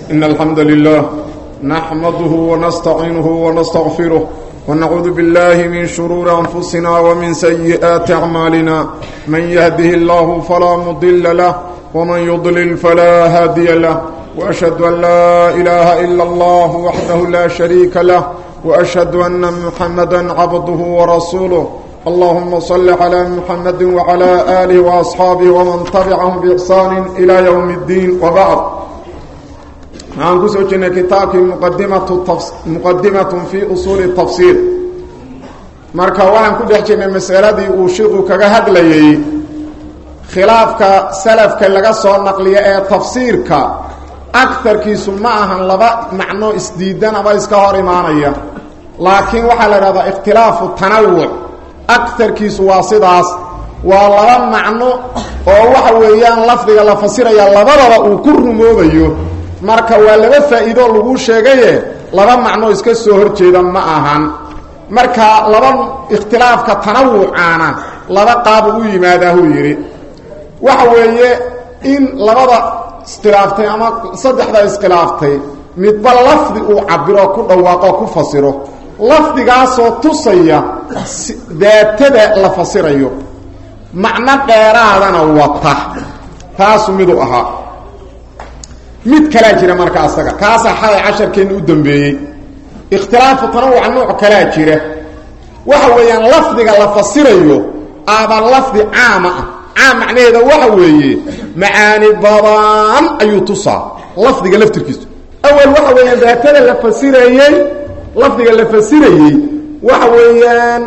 إن الحمد لله نحمده ونستعينه ونستغفره ونعوذ بالله من شرور أنفسنا ومن سيئات أعمالنا من يهده الله فلا مضل له ومن يضلل فلا هادي له وأشهد أن لا إله إلا الله وحده لا شريك له وأشهد أن محمدا عبده ورسوله اللهم صل على محمد وعلى آله وأصحابه ومن تبعهم بإحسان إلى يوم الدين وبعد waxaan kusoo jirnay kitaabkii muqadimatun fii usuuli tafsiir marka waxaan ku dhex jirnay masaladii uu shiiku kaga hadlayay khilaafka salafka laga soo naqliya ee tafsiirka agarkiisu ma ahan laba macno isdiidan ama iska hor imaanaya laakiin waxaa la idhahdaa ikhtilaafu tanawuc agarkiisu waa sidaas waa laba macno oo waxa weeyaan lafdiga la fasiraya labadaba uu ku rumoobayo marka waa laba faa'iido lagu sheegaye laba macno iska soo hor jeeda ma ahan marka laba ikhtilaafka tanawucaana laba qaabu u yimaadaahuu yidhi waxa weeye in labada iskhilaaftay ama saddexda iskhilaaftay midba lafdi uu cabiro ku dhawaaqo ku fasiro lafdigaasoo tusaya daatada la fasirayo macno dheeraadana wata taasu miduu ahaa mid kalaa jira marka asaga kaasaa xalay casharkeenna u dambeeyey ikhtilaafu tanawuca nooc kalaa jira waxa weeyaan lafdiga la fasirayo aaba lafdi caama ah caam macnaheeda waxa weeye macaani badan ayuu tusaa lafdiga laftirkiisu awal waxa weeyaan daatada la fasirayey lafdiga la fasirayey waxa weeyaan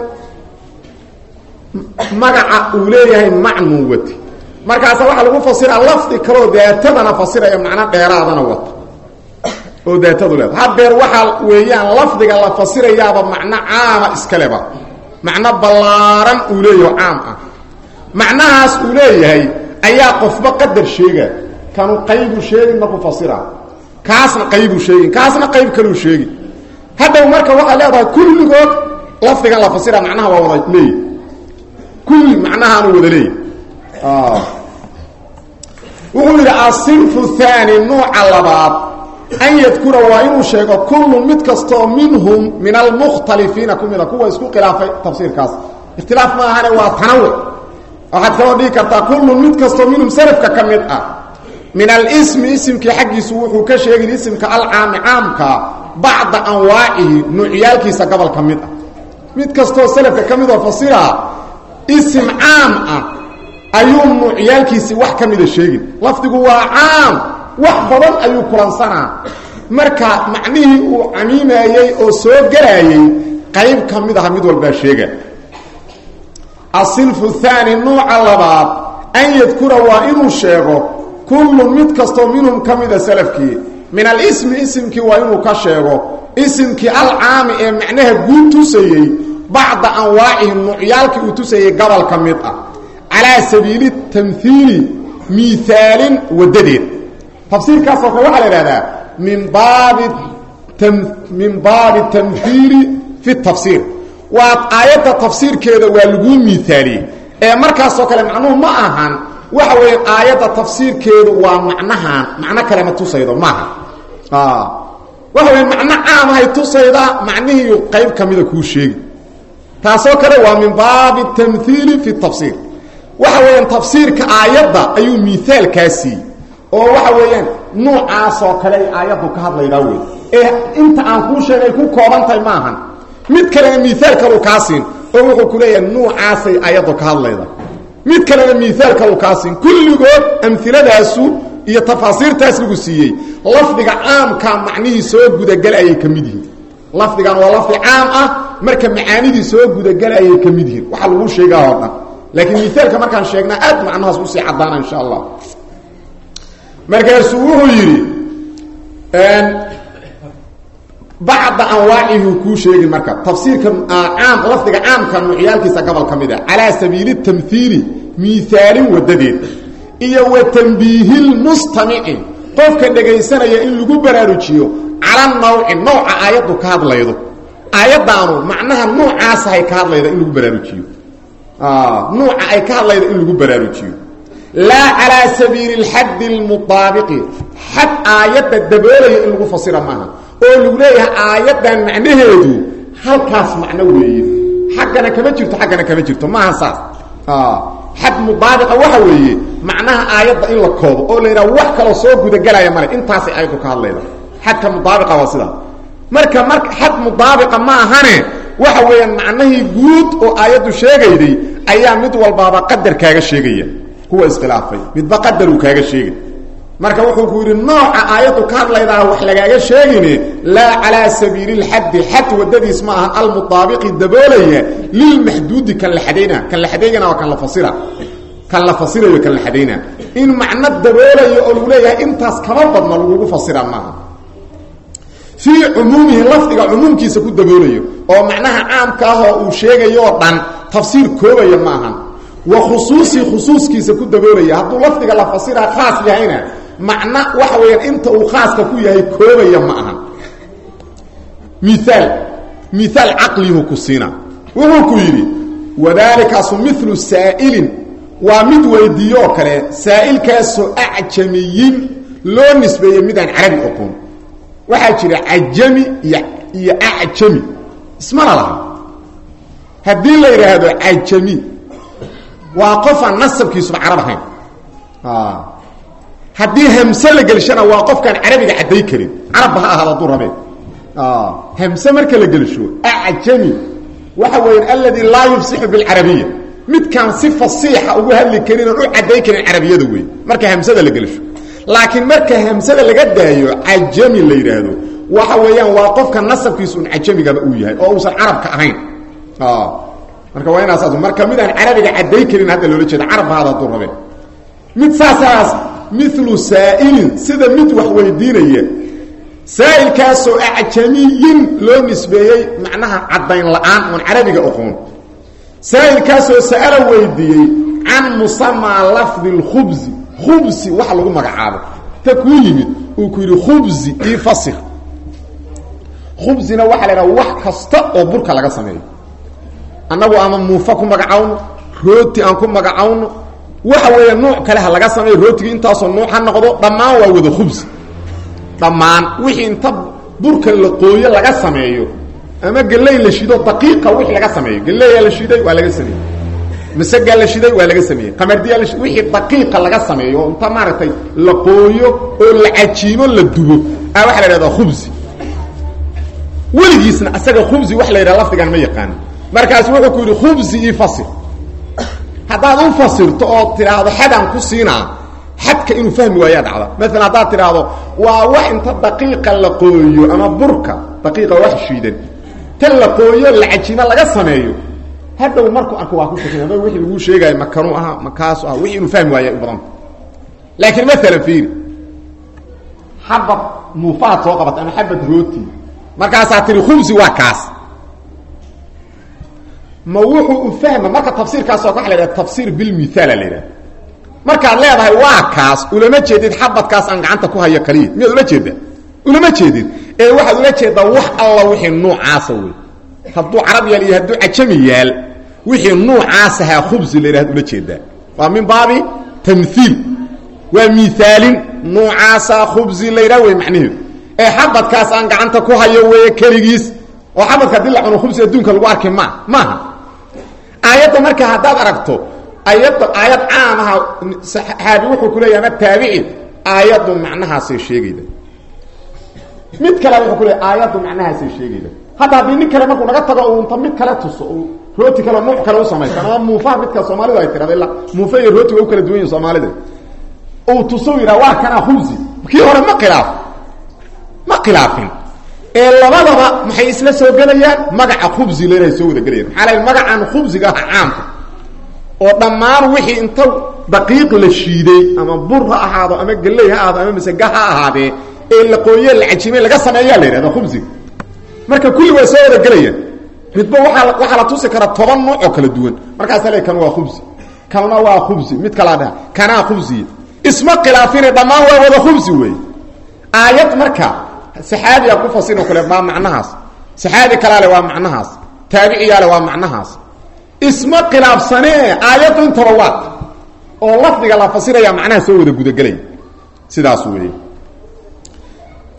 magaca uu leeyahay macnuu wati markaasa waxaa lagu fasiraa lafdi kaloo daatadana fasiraya macno dheeraadana wata oo daatadu leeda hadeer waxaa weeyaan lafdiga la fasirayaaba macno caama iskaleba macno ballaaran uu leeyaho caam ah macnahaas uu leeyahay ayaa qofba qadar sheega kanu qaybu sheegin markuu fasira kaasna qaybu sheegin kaasna qayb kaluu sheegin hadhow marka waxaa leedahay kulligood lafdigan la fasira macnaha waa wada leeyahy kulli macnahaanu wada leeyahy wuxuu yidhi asinfu haani nuuca labaad an yadkura waa inuu sheego kullun mid kastoo minhum min almukhtalifiina ku mida kuwa isku khilaafay tafsiirkaas ikhtilaaf ma ahane waa tanawuc waxaad kaloo dhigi kartaa kullun mid kastoo minhum salafka ka mid ah min alismi isimkii xaggiisu wuxuu ka sheegin isimka alcaami caamka bacda anwaacihi nuucyaalkiisa gobol ka mid ah mid kastoo salafka ka midoo fasira isim caam ah ayuu nuucyaalkiisii wax ka mida sheegin lafdigu waa caam wax badan ayuu kulansanaa marka macnihii uu camiimayey oo soo gelaayey qayb ka mid aha mid walbaa sheega asilfu haani nuuca labaad an yadkura waa inuu sheego kullun mid kastoo minhum ka mida salafkii min alismi isimkii waa inuu ka sheego isimkii alcaami ee macnaha guud tusayey bacda anwaacihi nuucyaalkii uu tusayey gobol ka mid ah calaa sabiili tamhiili miaalin wadadeed tafsiirkaasoo kale waxaa la ihahdaa min baabi min baabi tamhiili fi tafsiir waa aayadda tafsiirkeeda waa laguu miaaliyey ee markaasoo kale macnuhu ma ahan waxa weya aayadda tafsiirkeedu waa macnahan macno kale ma tusaydo maaha waxa weya macno caamahay tusaydaa macnihiiyu qayb ka mida kuu sheegi taasoo kale waa min baabi tamhiili fi tafsiir waxa weeyaan tafsiirka aayadda ayuu miaalkaa siiyey oo waxa weeyaan nuucaasoo kale ay aayaddu ka hadlaydaa wey ee inta aan kuu sheegay ku koobantahay maahan mid kalena miaal kalu kaa siin oo wuxuu ku leeyahay nuucaasay aayaddu ka hadlayda mid kalena miaal kalu kaa siin kulligood amhiladaasu iyo tafaasiirtaas lagu siiyey lafdiga caamkaa macnihii soo gudagala ayay ka mid yihiin lafdigan waa lafdi caam ah marka macaanidii soo gudagala ayay ka mid yihiin waxaa lagu sheegaa oo dhan laakiin miaalka markaan sheegnaa aad macnahaas usii caddaana insha allah markaasuu wuxuu yidhi bacda anwaacihi kuu sheegi marka tafsiirka caam lafdiga caamka nuucyaalkiisa gobol ka mid ah calaa sabiili tamhiili miaalin wadadeed iyo wa tanbiihilmustamici qofka dhegaysanaya in lagu baraarujiyo cala nawci nooca aayaddu ka hadlaydo aayaddaanu macnaha nuucaasahay ka hadlayda in lagu baraarujiyo nuuca ay ka hadlayda in lagu baraarujiyo laa calaa sabiili اlxaddi اlmutaabiqi xad aayadda daboolaya in lagu fasira maaha oo lagu leeyahay aayaddan macnaheedu halkaas macno weeye xaggana kama jirto xaggana kama jirto maaha saas xad mudaabiqa waxa weeye macnaha aayadda in la koobo oo la yidhaha wax kaloo soo gudagelaya male intaasay aayaddu ka hadlayda xadka mudaabiqa waa sidaa marka mar xad mudaabiqa ma ahane waxa weeyaan macnahii guud oo aayaddu sheegayday ayaa mid walbaaba qadar kaaga sheegaya kuwa iskhilaafay midba qadaruu kaaga sheegay marka wuxuu ku yidhi nooca aayaddu ka hadlaydaa wax lagaaga sheegine laa calaa sabiili lxaddi xad wadadiis ma aha almudaabiqi daboolaya lilmaxduudi kan la xadayna kan la xadaygana waa kan la fasira kan la fasirayo kan la xadayna in macno daboolayo oo lagu leeyahay intaas kama badna lagugu fasira maaha fii cumuumihi lafdiga cumuumkiisa ku daboolayo oo macnaha caamka ah oo uu sheegayo oo dhan tafsiir koobaya ma ahan wa khusuusii khusuuskiisa ku daboolaya hadduu lafdiga la fasiraa khaas yahayna macno waxa weeyaan inta uu khaaska ku yahay koobaya ma ahan miaal miaal caqlihu ku siina wuxuu ku yidhi wadaalikaasu milu saa'ilin waa mid weydiiyo oo kale saa'ilkaasoo acjamiyin loo nisbeeyey midaan carabi oqoon waxaa jira cajami iyo iyo acjami ismana laha haddii la yidhaahdo cajami waa qofaan nasabkiisuba carab ahayn haddii hamse la gelshana waa qofkaan carabiga cadday karin carabba ha ahaado hadduu rabee hamse marka la gelsho acjami waxa weeyaan aladi laa yufsixu bilcarabiya midkaan si fasiixa ugu hadli karin oon u cadday karin carabiyada wey marka hamsada la gelsho laakiin marka hamsada laga daayo cajami la yidhaahdo waxa weeyaan waa qofka nasabkiisu un cajamigaba uu yahay oo uusan carabka ahayn marka waa inaas marka midaan carabiga cadday karin hadda loola jeeda carabba hada hadduu rabee mid saasaas milu saa'ilin sida mid wax weydiinaya saa'ilkaasoo acjamiyin loo nisbeeyey macnaha caddayn la'aan oon carabiga oqoon saa'ilkaasoo sa'ala weydiiyey can musamaa lafdi اlkhubsi khubsi waxa lagu magacaabo ta kuu yimid uu ku yidhi khubsi io fasir khubsina waxaa la idhaha wax kasta oo burka laga sameeyo annagu ama muufa ku magacawno rooti aan ku magacawno waxa weeya nuuc kale ha laga sameeyo rootigii intaasoo nuuc ha noqdo dhammaan waa wada khubsi dhammaan wixii inta burka la qooyo laga sameeyo ama geley la shido daqiiqa wixii laga sameeyo geleyaa la shiday waa laga sameeyey masagaa la shiday waa laga sameeyey qamardiyaa la shiday wixii daqiiqa laga sameeyo oo inta maaragtay la qooyo oo la cajiimo la dubo a waxaa la idhahdaa khubsi weligiisna asaga khubsi wax la yidhaha lafdigan ma yaqaano markaas wuxuu ku yidhi khubsi io fasir haddaad u fasirto oo tidhaahdo xadaan ku siinaa xadka inuu fahmi waayaa dhacda maalan haddaad tidhaahdo waa wax inta daqiiqa la qooyo ama burka daqiiqa wax shiidan ta la qooyo la cajiimo laga sameeyo hadhow markuu arko waa ku shakina ma wixii laguu sheegaayo makanuu ahaa makaasu aha wixii inuu fahmi waaya u badanta laakiin maalan fiiri xabad muufaad soo qabata ama xabad rooti markaasaa tihi khubsi waa kaas ma wuxuu u fahma marka tafsiirkaasoo waa la yidhaha tafsiir bilmithaala la yidhaha markaad leedahay waa kaas ulama jeedid xabadkaas aan gacanta ku hayo kaliya miyaad ula jeedaa ulama jeedid ee waxaad ula jeedaa wax alla wixii nuucaasa wey hadduu carab yaal iyo hadduu cajami yaal wixii nuucaasahaa khubsi la yidhahad ula jeedaa waa min baabi tamhiil waa miaalin nuucaasaa khubsi la yidhah wey macnaheedu ee xabadkaas aan gacanta ku hayo weeye keligiis oo xabadka hadii la cuno khubsi adduunka lagu arki ma maaha aayadda marka haddaad aragto ayadda aayad caam aha saxaabi wuxuu ku leeyahy ama taabici aayaddu macnahaasay sheegayda mid kale wuxuu ku leeyahy aayaddu macnahaasay sheegayda hadda haddii nin kale markuu naga tago uu inta mid kale tuso uu rooti kale nuuc kale u samaysan ama muufaha midka soomaalidu ay tirahda illa muufa iyo rooti way u kala duwan yihin soomaalida uu tuso yidhaha waa kanaa khubsi kii hore ma khilaaf ma khilaafin ee labadaba maxay isla soo gelayaan magaca khubsi leedahay soo wada gelayaan maxaa la magacan khubsiga ah caamka oo dhammaan wixii inta daqiiq la shiiday ama bur ha ahaado ama geley ha ahaado ama masega ha ahaadee ee la qooye la cajimay laga sameeyaa la yidhahda khubsiga marka kulli waa soo wada gelayaan midba waaa waxaa la tusi karaa toban nuuc oo kala duwan markaasa le kan waa khubsi kanna waa khubsi mid kalaa dhaha kanaa khubsiya isma khilaafine dhammaan waa wada khubsi wey aayad marka saxaabiyaa ku fasiroo kale waa macnahaas saxaabi kalaale waa macnahaas taabiciyaale waa macnahaas isma khilaafsanee aayaddu intaba waa oo lafdiga la fasiraya macnaha soo wada gudagelaya sidaas weeye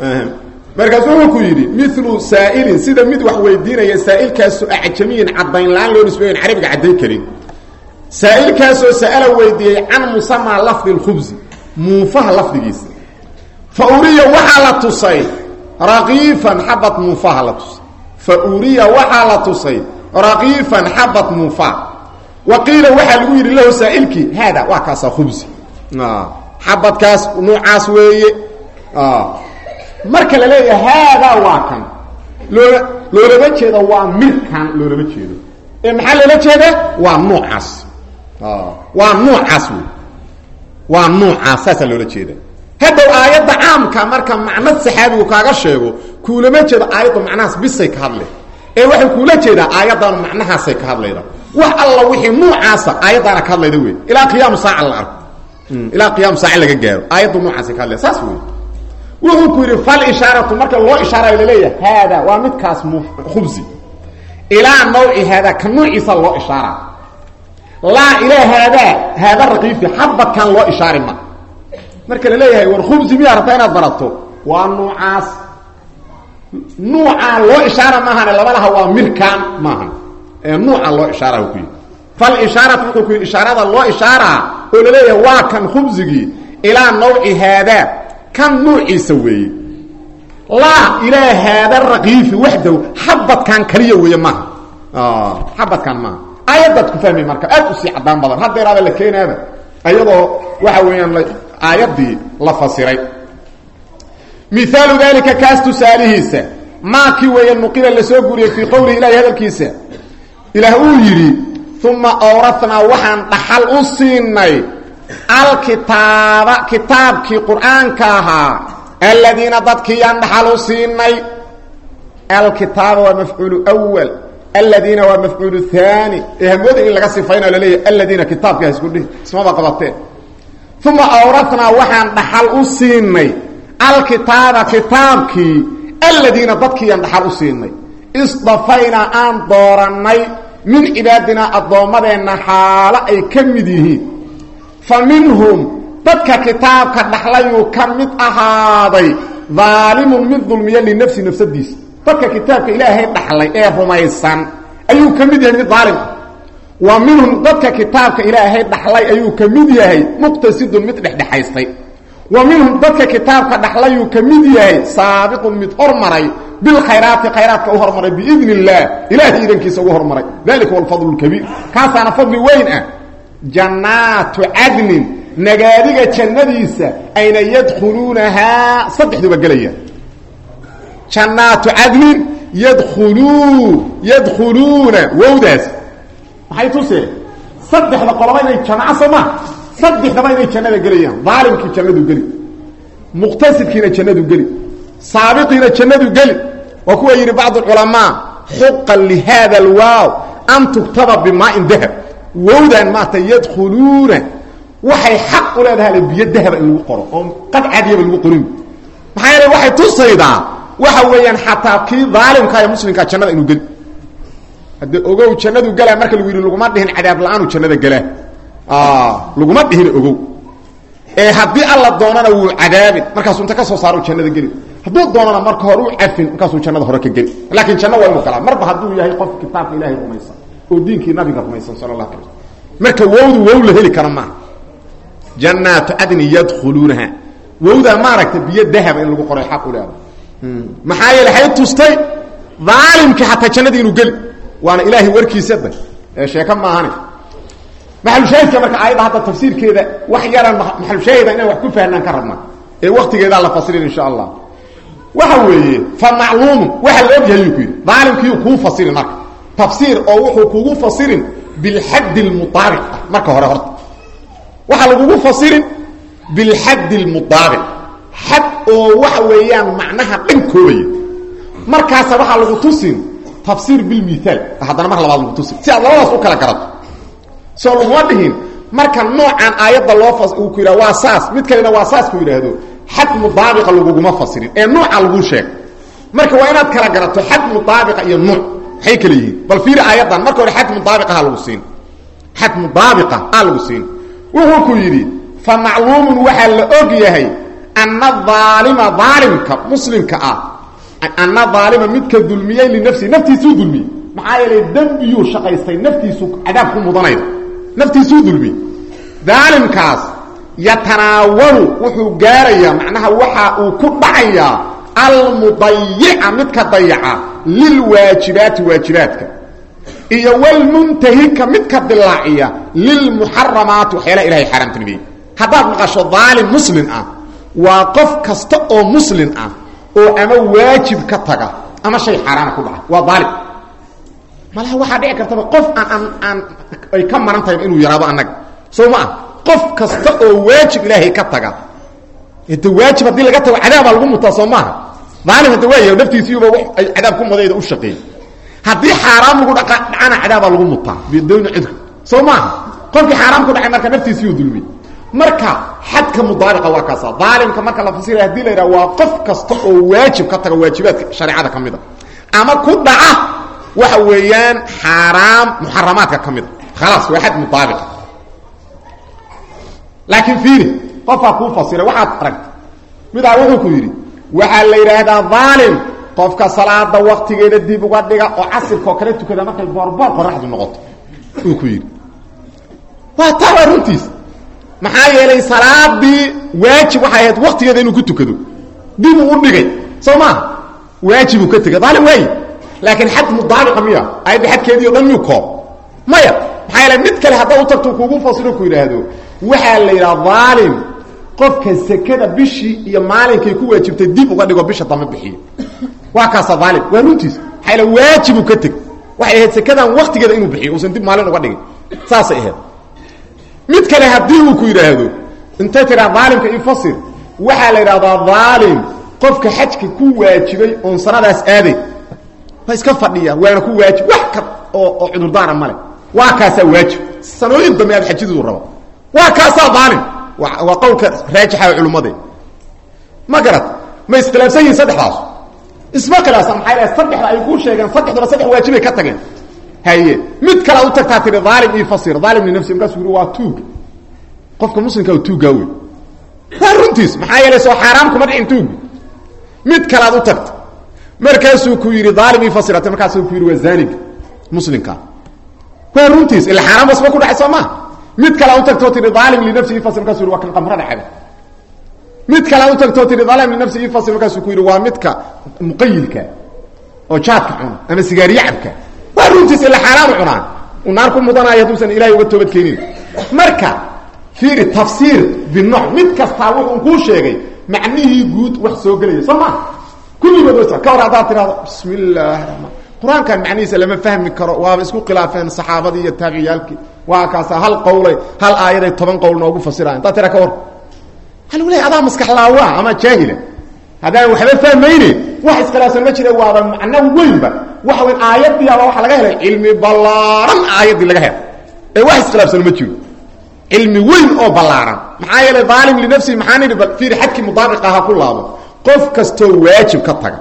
markaasu wuxuu ku yidhi milu saa'ilin sida mid wax weydiinaya saa'ilkaasoo acjamiyin caddayn la-aan loo nisbeeyon carabiga caddayn karin saa'ilkaasoo sa'ala weydiiyey can musamaa lafdi lkhubsi muufaha lafdigiisa fa uriya waxaa la tusay raqiifan xabad muufaha la tusay fa uriya waxaa la tusay raqiifan xabad muufaha wa qiila waxaa lagu yidhi lahu saa'ilkii haada waa kaasaa khubsi xabadkaas nuucaas weeye marka la leeyahay haadaa waa kan loola loolama jeedo waa midkan loolama jeedo ee maxaa loola jeeda waa nuucaas waa nuucaas wey waa nuucaas saasaa loola jeeda haddow aayadda caamka marka macno saxaabigu kaaga sheego kuulama jeedo aayadda macnahaas bisay ka hadle ee waxay kuula jeedaa aayaddaanu macnahaasay ka hadlayda wax alla wixii nuucaasa aayaddaana ka hadlayda wey ilaa qiyaamu saaca la arko ilaa qiyaamu saaca laga gaaro aayaddu nuucaasay ka hadlaya saas wey wuxuu ku yidhi fal ishaaratu marka loo ishaarayo laleeyahay haada waa midkaas khubsi ilaa nawci haadaa ka nuuciisa loo ishaara laa ilaa haadaa haada raqiifi xabadkan loo ishaari ma marka la leeyahay war khubsi miyaa rabtaa inaad barato waa nuucaas nuucaa loo ishaara maahane laba laha waa mirkaan maahan ee nuuca loo ishaara ku yidhi fal ishaaratu wuxuu ku yidhi ishaarada loo ishaaraa oo laleeyahay waa kan khubsigii ilaa nawci haadaa kan nuuciisa weeye laa ilaa haada raqiifi waxdaw xabadkan kaliya weeye maaha xabadkan maaha aayaddaad ku fahmay marka aad usii caddaan badan haddeeraada la keenaaba ayadoo waxa weeyaan aayaddii la fasiray mihaalu dalika kaas tusaalihiisa maakii weeye nuqila la soo guriyey fii qowlihi ilahi hadalkiisa ilaah uu yidhi uma awratnaa waxaan dhaxal u siinay alkitaaba kitaabkii qur-aanka ahaa aladiina dadkiiyaan dhaxal u siinay alkitaaba waa mafcuulu wal aladiina waa mafcuulu haani ee hamooda in laga sifaynayo laleeyahy aladiina kitaabka hasku dhihi ismaba qabateen uma awratnaa waxaan dhaxal u siinay alkitaaba kitaabkii aladiina dadkiiyaan dhaxal u siinay isdafaynaa aan doorannay min cibaadinaa addoommadeenna xaalo ay ka mid yihiin fa minhum dadka kitaabka dhaxlayuu ka mid ahaaday daalimun mid dulmiya linafsi nafsadiisa dadka kitaabka ilaahay dhaxlay ee rumaysan ayuu ka mid yahay mid daalim ah wa minhum dadka kitaabka ilaahay dhaxlay ayuu ka mid yahay muqtasidun mid dhexdhexaystay wa minhum dadka kitaabka dhaxlayuu ka mid yahay saabiqun mid hormaray bilkhayraati khayraadka u hormaray biidn illaah ilaahay idankiisa ugu hormaray dalika huwa alfadlu lkabiir kaasaana fadli weyn ah jannaatu cadnin nagaadiga jannadiisa ayna yadkhuluunahaa saddexduba gelayaan jannaatu cadnin yadkhuluu yadkhuluuna wowdaas maxay tusee saddexda qoloba inay jamaco soo maa saddexdaba inay jannada gelayaan daalimkii jannadu geli muqtasidkiina jannadu geli saabiqiina jannadu geli waa kuwa yidhi bacd culamaa xuqan lihada alwaaw an tugtaba bimaain dahab wowdan maata yadkhuluuna waxay xaq u leedahay biyo dahaba in lagu qoro oo qad cadiyaba lagu qorin maxaa yeele waxay tusaydaa waxa weeyaan xataa kii daalimka ee muslimkaa jannada inuu geli haddee ogow jannadu gelaa marka lagu yidhi laguma dhihin cadaab la-aanu jannada gelaa laguma dhihin ogow ee haddii alla doonana wuu cadaabin markaasuu inta ka soo saaro jannada geli hadduu doonana marka hore u cafin markaasuu jannada hore ka geli laakiin janno waa inuu galaa marba hadduu yahay qof kitaabka ilaahay rumaysan oo diinkii nabiga rumaysan sala allah ala marka wowdu wow la heli kara maaha jannaatu cadni yadkhuluunaha wowdaa maaragta biyo dahaba in lagu qoray xaq u leeda maxaa yeele hay tustay daalimkii xataa jannadii inuu geli waana ilaahay warkiisada ee sheeko maahane maxalushaahidka marka aayadda hadda tafsiirkeeda wax yaran maxalushaahida inaan wax ku fahnaan ka rabna ee waktigeedaa la fasirin insha allah waxa weeye fa macluumun waxa la og yahay yuu ku yidhi daalimkiiu kuu fasirin marka tafsiir oo wuxuu kugu fasirin bilxaddi lmudaabiq ah marka hore horta waxaa lagugu fasirin bilxaddi lmudaabiq xad oo waxa weeyaan macnaha dhan koobaya markaasa waxaa lagu tusin tafsiir bilmithaal haddana mar labaad lagu tusin si aad labadaas u kala garato soo laguma dhihin marka noocan aayadda loo uu ku yidhah waa saas mid kalena waa saas ku yidhaahdo xad mudaabiqa laguguma fasirin ee nuuca lagu sheeg marka waa inaad kala garato xad mudaabiqa iyo nuuc maxay kala yihiin bal fiiri aayaddan marka hore xad mudaabiqaha lagu siin xad mudaabiqa aa lagu siin wuxuu ku yidhi fa macluumun waxaa la og yahay ana aalima aalimka muslimka ah ana aalima midka dulmiyey linafsihi naftiisuu dulmiyey maxaa yeelay dembiyuu shaqaystay naftiisu cadaab ku mudanayda naftiisuu dulmiyey daalimkaas yatanaawalu wuxuu gaarayaa macnaha waxa uu ku dhacayaa almudayica midka dayaca lilwaajibaati waajibaadka iyo wlmuntahika midka dilaaciya lilmuxaramaati waxyaala ilahay xaaraamtinimiyey haddaad maqasho daalim muslim ah waa qof kasta oo muslim ah oo ama waajib ka taga ama shay xaaraana ku dhaca waa daalim malaha waxaa dhici kartaba qof aan aan aan ay ka maran tahay inuu yaraado annaga soo ma ah qof kasta oo waajib ilaahay ka taga de waajib haddii laga tago cadaabaa lagu mutaa soo maaha daalim hadda waaya naftiisiiba ay cadaab ku mudayda u shaqeeyey haddii xaaraam lagu dha dhacana cadaabaa lagu mutaa bidowni cidku soo maaha qofkii xaaraam ku dhacay marka naftiisiiu dulmiyey marka xadka mudaabiqa waa kaasa daalimka marka la fasiraya hadii la yidhaha waa qof kasta oo waajib ka taga waajibaadka shareecada ka mid a ama ku dhaca waxa weeyaan xaaraam muxaramaadka ka mid a khalaas waa xad mudaabiqa laakiin fiiri qofaa kuu fasiray waxaad aragta midaa wuxuu ku yidhi waxaa la yidhaahdaa daalim qofka salaada waktigeeda dib uga dhiga oo casirkaoo kale tukada markay boorboor qoraxdu noqoto uu ku yidhi waa taa waa runtiis maxaa yeelay salaadii waajib waxay ahayd waktigeeda inuu ku tukado dibuu u dhigay soo maaha waajibuu ka tegay daalim waayi laakiin xad mudaabiqa miya ayadda xadkeedii o dhan miyuu koob maya maxaa yeele mid kale hadda u tagto kuugu fasiro ku yidhaahdo waxaa la yidhaha daalim qofka sekada bishii iyo maalinkay ku waajibtay dib uga dhigo bisha dambe bixiyo waa kaasa daalim waa runtiis maxaa yaele waajibuu ka teg waxay ahayd sekadan waktigeeda inuu bixiyo uusan dib maalin uga dhigin saasay ahayd mid kale haddii uu ku yidhaahdo intay tiraa daalimka ifasir waxaa la yidhahdaa daalim qofka xajka ku waajibay oon sanadaas aaday waa iska fadhiya waana ku waajib wax ka oo oo cudurdaara male waa kaasaa waajib sanooyin dambe aad xajidu raba waa kaasaa daalim waa qowlka raajixa culimmade ma garat ma iskhilaafsan yihin saddexdaas isma khilaafsan maxaa ilaha saddexda ay kuu sheegeen saddexduna saddex waajibay ka tageen haye mid kale ad u tagtaa tihi daalim io fasir daalim linafsi markaasuu yidhi waa tuug qofka muslimka tuugaa wey waa runtiis maxaa yeelay soo xaaraam kuma dhicin tuugu mid kale ad u tagta markaasuu ku yidhi daalim io fasirate markaasuu ku yidhi waa zaaniga muslimka waa runtiis ila xaaraan basba ku dhacay soo maa mid kale ad u tagtoo tihi daalim linafsi ifasir markasu yidhi waa kan qamrada caba mid kale ad u tagtoo tihi daalim linafsi ifasir markaasuu ku yidhi waa midka muqayilka oo jaadka cuna ama sigaariye cabka waa runtiis ila xaaraanu cunaan uu naar ku mudanaayo hadduusan ilahay uga toobad keenin marka fiiri tafsiir binooc mid kastaa wuxuu kuu sheegay macnihii guud wax soo gelaya soo maa kulligood wa ka hor haddaad tirahdo bismi illaahi raxmaan qur-aankan macnihiisa lama fahmi karo waaba isku khilaafeen saxaabadii iyo taabiciyaalkii waa kaasa hal qowlay hal aayaday toban qowl noogu fasirayan haddaad tira ka war hal leey adaa maskaxlaawa ama jaahila haddaan waxba fahmayne wax iskhilaafsan ma jira waaba macno weynba waxa weyn aayadii aba waxaa laga helay cilmi ballaaran aayaddii laga helay ee wax iskhilaafsan ma jiro cilmi weyn oo ballaaran maxaa yeelay daalim linafsihi maxaa nidhi fiiri xadkii mudaabiq aha ku laabo qof kastoo waajib ka taga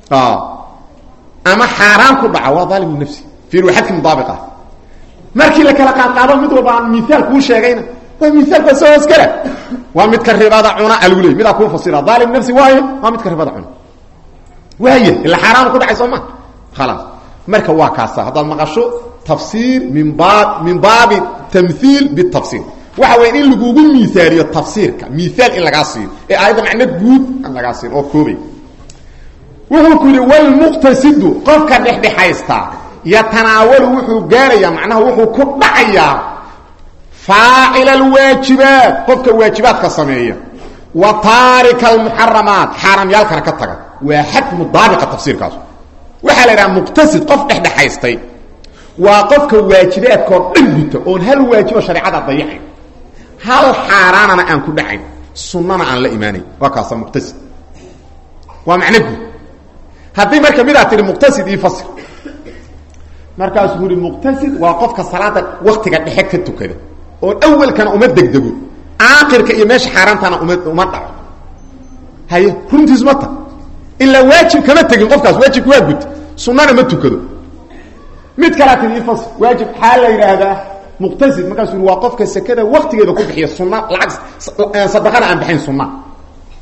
ama xaaraan ku dhaca waa daalim linafsi fiiri waa xadkii mudaabiq ah markii la kala qaadqaado mid walba aan miaal kuu sheegayna waa miaalka soo hoskala waa midka ribada cuna algu leey midaa kuu fasira daalim nafsi waayo waa midka ribada cuna waay ila xaaraan ku dhacay soo ma khalaas marka waa kaasa haddaad maqasho tafsiir min baab min baabi tamhiil bitafsiir waxa weya in lagugu miaaliyo tafsiirka miaal in lagaa siiyo ee aayadda macno guud aan lagaa siin oo koobay wuxuu ku yidhi walmuqtasidu qofka dhexdhexaysta yatanaawalu wuxuu gaarayaa macnaha wuxuu ku dhacayaa faacila alwaajibaat qofka waajibaadka sameeya wa taarika almuxaramaat xaaraamyaalkana ka taga waa xad mudaabiqa tafsiirkaas waxaa la idhaha muqtasid qof dhexdhexaystay waa qofka waajibaadkaoo dhan guta oon hal waajibo shareecada dayacayn hal xaaraanana aan ku dhacayn sunnana aan la imaanayn waa kaasa muqtasid waa macno guud haddii marka midaad tihi muqtasid io fasir markaasuu yihi muqtasid waa qofka salaada waktiga dhexe ka tukada oon awalkana uma degdego aakirka iyo meesha xaaraantana uma uma dhaco haye runtiis ma ta ilaa waajib kama tegin qofkaas waajibka waa guta sunnana ma tukado mid kalaa tii ifas waajib xaa la yidhaahdaa muqtasid markaasuu yii waa qofka sekada waktigeeda ku bixiya sunna lacag sadaqana aan bixayn sunna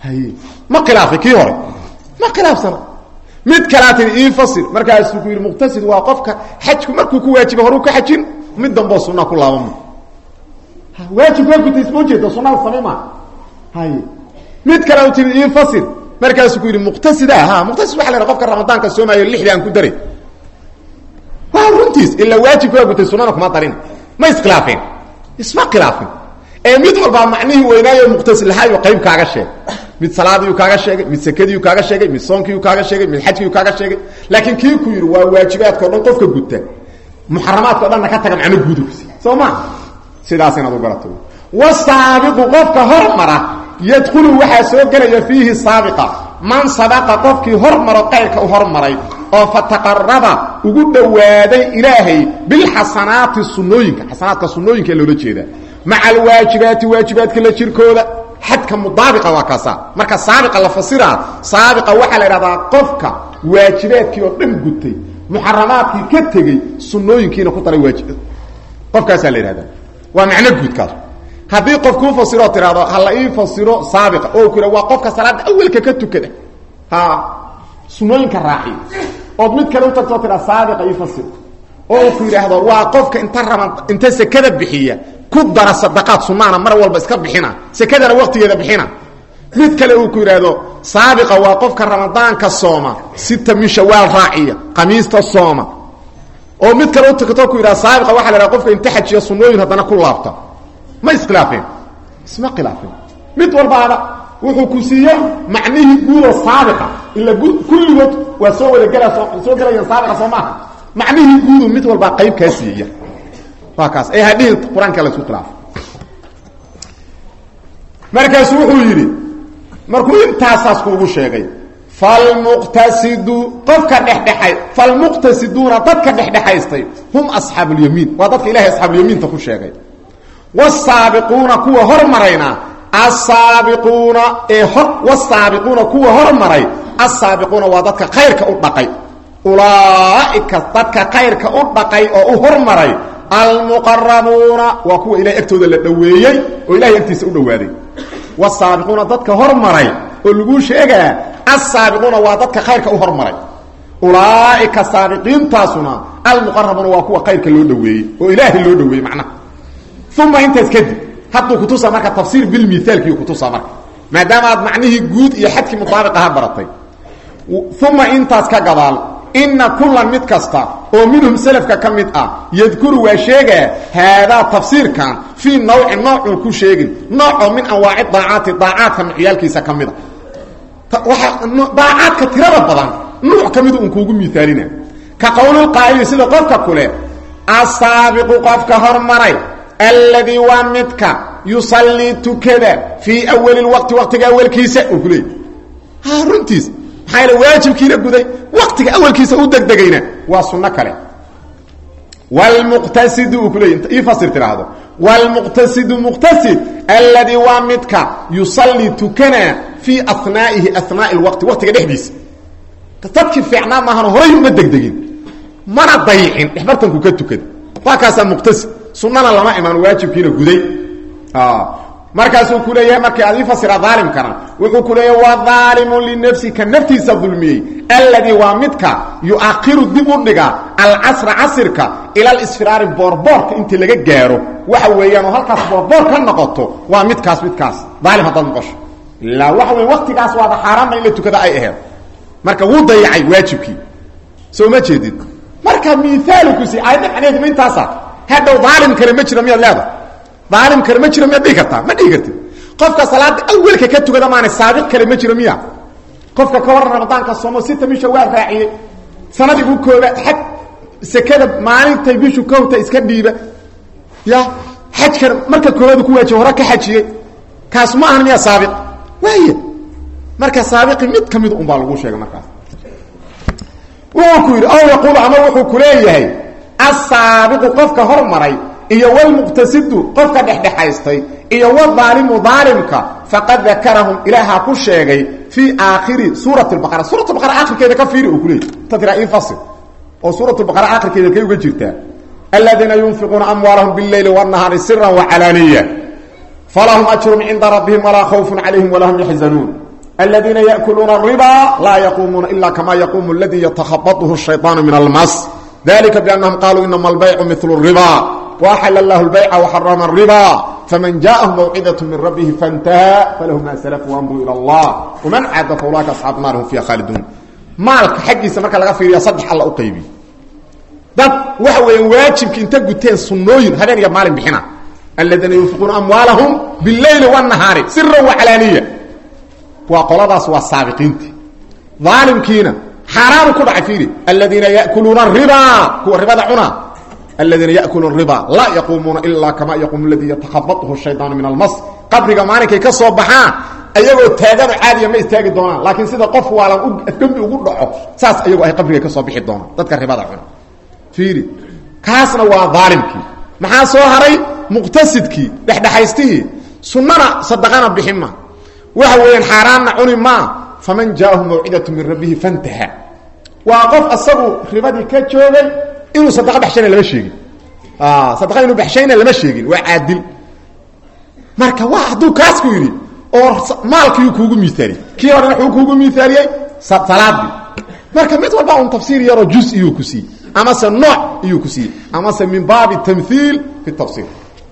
haye ma khilaafay kii hore ma khilaafsana mid kalaa tii ii fasir markaasuu ku yidhi muqtasid waa qofka xajku markuu ku waajiba horuu ka xajin mid damboo sunaa ku laabama waajib waa gutay isma ujeeda sunada samay maa haye mid kale tii ii fasir markaasuu ku yidhi muqtasida ha muqtasid waa la qofka ramadaanka soomaayo lixdii aan ku daray waa runtiis ilaa waajibka waa gutay sunana kuma darin ma iskhilaafeen isma khilaafin ee mid walbaa macnihii weynaayo muqtasid lahaayo qayb kaaga sheeg mid salaadiiu kaaga sheegay mid sekadiiu kaaga sheegay mid soonkiiu kaaga sheegay mid xajkiiu kaaga sheegay laakiin kii ku yidhi waa waajibaadka o dhan qofka guta muxaramaadka o dhanna ka taga macno guudugsi soo ma sidaas inaad u garato wasaabiqu qofka hormara yadkhulu waxaa soo gelaya fiihi saabiqa man sabaqa qofkii hormaro qayrka u hormaray oo fataqaraba ugu dhowaaday ilaahay bilxasanaati sunooyinka xasanaadka sunooyinka loola jeedaa maca alwaajibaati waajibaadka la jirkooda xadka mudaabiqa waa kaasa marka saabiqa la fasiraa saabiqa waxaa la idhahdaa qofka waajibaadkii oo dhan gutay muxaramaadkii ka tegey sunooyinkiina ku daray waajib qofkaasaa la yidhahdaa waa macno guudkaas haddii qof kuu fasiroo tidhahdo ha la ii fasiro saabiqa oo ku waa qofka salaada awelka ka tukada ha sunooyinka raaciya ood mid kale u tagtoo tidhaa saabiqa ii fasir oo ku yidhaahdo waa qofka inta raba inta sekada bixiya ku dara sadaqaad sunaana mar walba iska bixina sekadana waqtigeeda bixina mid kale uu ku yidhaahdo saabiqa waa qofka ramadaanka sooma sita min shawaal raaciya qamiista sooma oo mid kale u tagtoo ku yidhahdo saabiqa waxa la idhaha qofka inta xajiya sunooyin haddana ku laabta ma iskhilaafeen isma khilaafeen mid walbaaba wuxuu ku siiye macnihii guudo saabiqa ila kulligood waa soo wada gela soo gelaya saabiqa soo maaha macnihii guudu mid walbaa qayb kaa siiya waa kaas ee hadhihi qur-aanka la isku khilaafo markaasu wuxuu yidhi markuu intaasaas kuugu sheegay falmuqtasidu qofka dhexdhexay falmuqtasiduuna dadka dhexdhexaystay hum asxaabulyamiin waa dadka ilahay asxaabulyamiinta ku sheegay wsaabiquuna kuwa hormarayna asaabiquuna ee wsaabiquuna kuwa hormaray asaabiquuna waa dadka khayrka u dhaqay ulaaika dadka khayrka u dhaqay oo u hormaray almuqarabuuna waa kuwa ilahay agtooda la dhoweeyey oo ilahay agtiisa u dhowaaday wsaabiquuna dadka hormaray oo laguu sheegaa asaabiquuna waa dadka khayrka u hormaray ulaaika saabiqiintaasuna almuqarabuuna waa kuwa khayrka loo dhoweeyey oo ilaahay loo dhoweeyey macnaha uma intaas kadib hadduu kutusaa marka tafsiir bilmiaalkiiu kutusaa marka maadaama aad macnihii guud iyo xadkii mutaabiq aha baratay uma intaas ka gadaal ina kulan mid kasta oo minhum selafka ka mid ah yadkuru waa sheegaa haadaa tafsiirkan fii nawci noocuu ku sheegin noocoo min anwaaci daacaati daacaadka nucyaalkiisa ka mida daacaadka tirada badan nuuc ka midu un kuugu miaalina ka qowlilqaa'ili sida qofka kule asaabiqu qofka hormaray alladii waa midka yusallii tukada fii awali lwaqti waqtiga awalkiisa uu ku leeyay ha runtiis maxaa yaele waajibkiina guday waqtiga awalkiisa u degdegayna waa sunno kale wlmuqtasidu uu ku leeyay ii fasir tidhaahdo wlmuqtasidu muqtasid alladii waa midka yusallii tukana fii anaa'ihi anaa'i lwaqti waqtiga dhexdiisa dadkii fiicnaa maahan horay uma degdegin mana dayicin dhexbartanku ka tukada waa kaasaa muqtasid sunana lama imaan waajibkiina guday markaasuu ku leeyahay markii aad ii fasira aalimkana wuxuu ku leeyahay waa aalimu linafsi ka naftiisa dulmiyey alladii waa midka yuakiru dib u dhiga alcasra casirka ila alisfiraari boorboorka intii laga gaaro waxa weeyaan oo halkaas boorboor ka noqoto waa midkaas midkaas aalim haddaad noqosho ilaa waxa wey waqtigaas waaba xaaraanna in la tukada ay aheed marka wuu dayacay waajibkii soo ma jeedid marka miaalkusi aayadda macneheedu ma intaasa hadhow aalim kale ma jiro miyaad leeda aalim kale ma jiro miyaad dhihi kartaa ma dhihi kartid qofka salaada awelka ka tukada maana saabiq kale ma jiro miya qofka ka waran ramadaanka soomo sita bisha waa raaciyey sanadii u kooba xaj sekada maalintay bishu kowta iska dhiiba ya xajkan marka koobaad ku waajiba hore ka xajiyey kaas ma ahan miyaa saabiq waay marka saabiqi mid ka mid un baa lagu sheegay markaas wuxuu ku yidhi aw yaquulu ama wuxuu ku leeyahay asaabiqu qofka hormaray iyo wlmuqtasidu qofka dhexdhexaystay iyo wadaalimu daalimka faqad dakarahum ilaahaa ku sheegay fii aakhiri suurati baqara suurat baqara akhirkeeda ka fiiri uu ku leeyay ta tiraa ii fasil oo suurat baqara akhirkeeda kay uga jirtaa aladiina yunfiquuna amwaalahum bileyli wاnahaari sira wacalaaniya falahum ajrun cinda rabbihim walaa khawfun calayhim walaa hum yaxzanuun aladiina yaakuluuna riba laa yaquumuuna ila kama yaquumu aladii yatakhabatuhu shayطaanu min almas dalika biannahum qaluu inama albaycu milu riba waaxala allahu lbayca waxarama riba faman jaahu mawcidaة min rabbihi faاntaha falahu ma slf wamru ilى اllah wman caada faulaika asxaabu naar hum fiiha khaaliduun maalka xaggiisa marka laga fiiriya saddex alla u qaybiy dad waxa weeyaan waajibki inta guteen sunnooyin habeen iyo maalin bixina aladiina yunfiquuna amwaalahum biاleyli wالnahaari sira waclaaniya waa qoladaas waa saabiqiinti aalimkiina xaaraanu ku dhacay fiiri aladiina yakuluuna riba kuwa ribada cuna aladiina yakuluuna riba laa yaquumuuna ilaa kama yaquumu ladii yatakhabatuhu shayطaanu min almas qabriga maalinkay ka soo baxaan ayagoo taagano caadiya ma istaagi doonaan laakiin sida qof waalan dembi ugu dhaco saas ayagoo ay qabriga ka soo bixi doonaan dadka ribada cuna fiiri kaasna waa aalimkii maxaa soo haray muqtasidkii dhexdhexaystihii sunnana sadaqana bixin ma waxa weeyaan xaaraanna cuni maa faman jaahu mawcidatu min rabbihi fantaha waa qof asagu ribadii ka joogay inuu sadaqa baxshayna lama sheegin sadaqa inuu baxshayna lama sheegin waa caadil marka waa hadduu kaas ku yidhi oo maalkiiu kuugu miaaliyey kii horena wuu kuugu miaaliyey salaadii marka mid walba un tafsiir yaroo juz iyuu ku siiyey amase nooc iyuu ku siiyey amase min baabi tamhiil fi tafsiir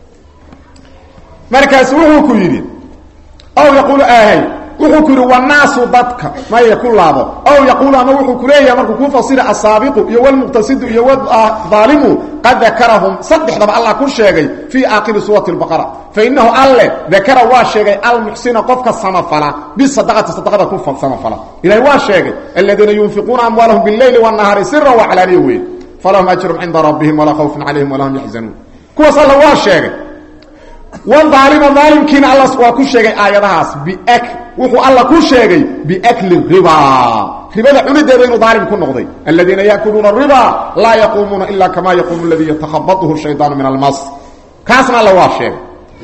markaas wuxuu ku yidhi aw yaquulu ahay wuxuu ku yidhi wanaasu dadka maya ku laabo aw yaquulu ama wuxuu ku leeyahay markuu kuu fasira asaabiqu iyo wlmuqtasidu iyo wdaalimu qad dakarahum saddexdaba allah ku sheegay fii aakhiri suurati lbaqara fainahu alle dakara waa sheegay almuxsina qofka samafala bisadaqati sadaqada ku samafala ilahay waa sheegay aladiina yunfiquuna amwaalahum bileyli wanahaari sira waclaaniya weyn falahum ajrum cinda rabbihim walaa khawfun calayhim walaa hum yaxzanuun kuwaas alla waa sheegay waalima aalimkiina alla waa ku sheegay aayadahaas bi wuxuu alla ku sheegay biakli riba ribada cunideeda inuu daalim ku noqday aladiina yakuluuna riba laa yaquumuuna ila kama yaquumu ladii yatakhabatuhu shaydaanu min almas kaasna alla waa sheegay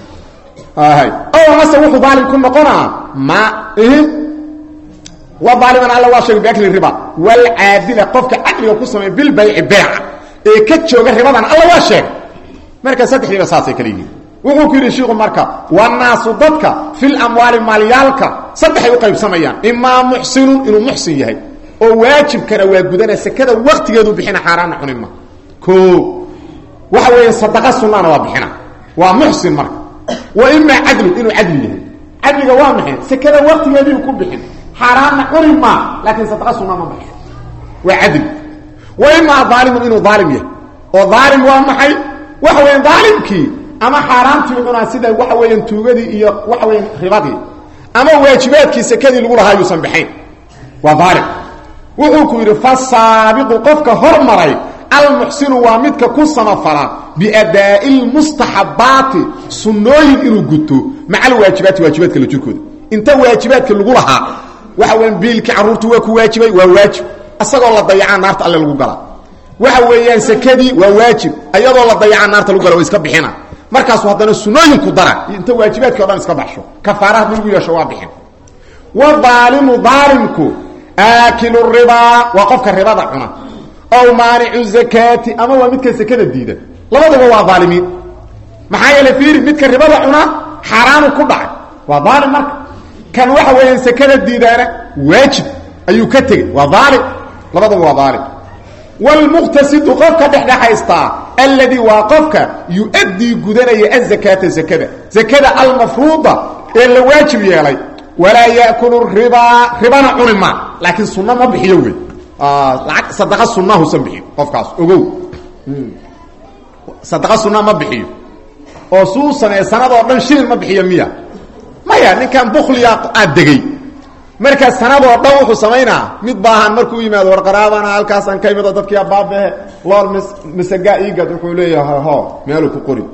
mase wuxuu daalim ku noqonaa ma waaliman alla waa sheegay biakli riba walcaadila qofka cadliga ku sameeya bilbayci beeca ee ka jooga ribadan alla waa sheegay marka saddexdiiba saasay kala yihiin wuxuu ku yidhi shiiku marka wanaasu dadka fil amwaali maalyaalka saddexay u qaybsamayaan imaa muxsinun inuu muxsin yahay oo waajibkana waa gudana sekada waktigeedu bixina xaaraana cunima o waxa weeya sadaqa sunnaana waa bixina waa muxsin marka wa imaa cadlu inuu cadli yahay cadliga waa maxay sekada waktigeediiu ku bixin xaaraanna cuni maa laakiin sadaqa sunna ma baxo waa cadli wa imaa aalimun inuu aalim yahay oo aalim waa maxay waxa weya aalimkii ama xaaraantii cunaa sida waxa weeyaan tuugadii iyo waxa weeyaan ribadii ama waajibaadkii sekadii lagu lahaa yuusan baxayn waa daalim wuxuu ku yidhi fasaabiqu qofka hormaray almuxsinu waa midka ku samafala biadaa'i lmustaxabaati sunnooyin inuu guto maca alwaajibaati waajibaadka la jirkooda inta waajibaadka lagu lahaa waxa weeyaan biilkii carruurtu waa ku waajibay waa waajib asagoo la dayacaa naarta alle lagu galaa waxa weeyaan sekadii waa waajib ayadoo la dayacaa naarta lagu gala wa iska bixina markaasu haddana sunooyinku dara inta waajibaadki o dhan iska baxsho kafaara haddii lagu yeesho waa bixin wadaalimu daalimku aakilu ribaa waa qofka ribada cuna ow maanicu zakaati ama waa midka sekada diida labaduba waa daalimiin maxaa yeele fiiri midka ribada cuna xaaraanu ku dhacay waa daalim marka kan waxa weeyaan sekada diidaana waajib ayuu ka tegey waa daalim labaduba waa daalim wlmuqtasidu qofka dhexdhexaystaa alladii waa qofka yu-addii gudanaya azakaata zakada zakada almafruuda ee la waajib yeelay walaa yakulu ribaa ribana cuni maa laakiin sunna ma bixiyo wey laag sadaqa sunahusan bixiyo qofkaas ogow sadaqa sunna ma bixiyo oo suu sameeye sanadoo dhan shilin ma bixiyo miya maya ninkan bukliya aad degey markaa sanadoo dhan wuxuu samaynaa mid baahan markuu yimaado warqaraabana halkaasaan ka imido dadkii abaabehe lool m masagaa iigad wuxuu leeyahay ho meeluu ku qori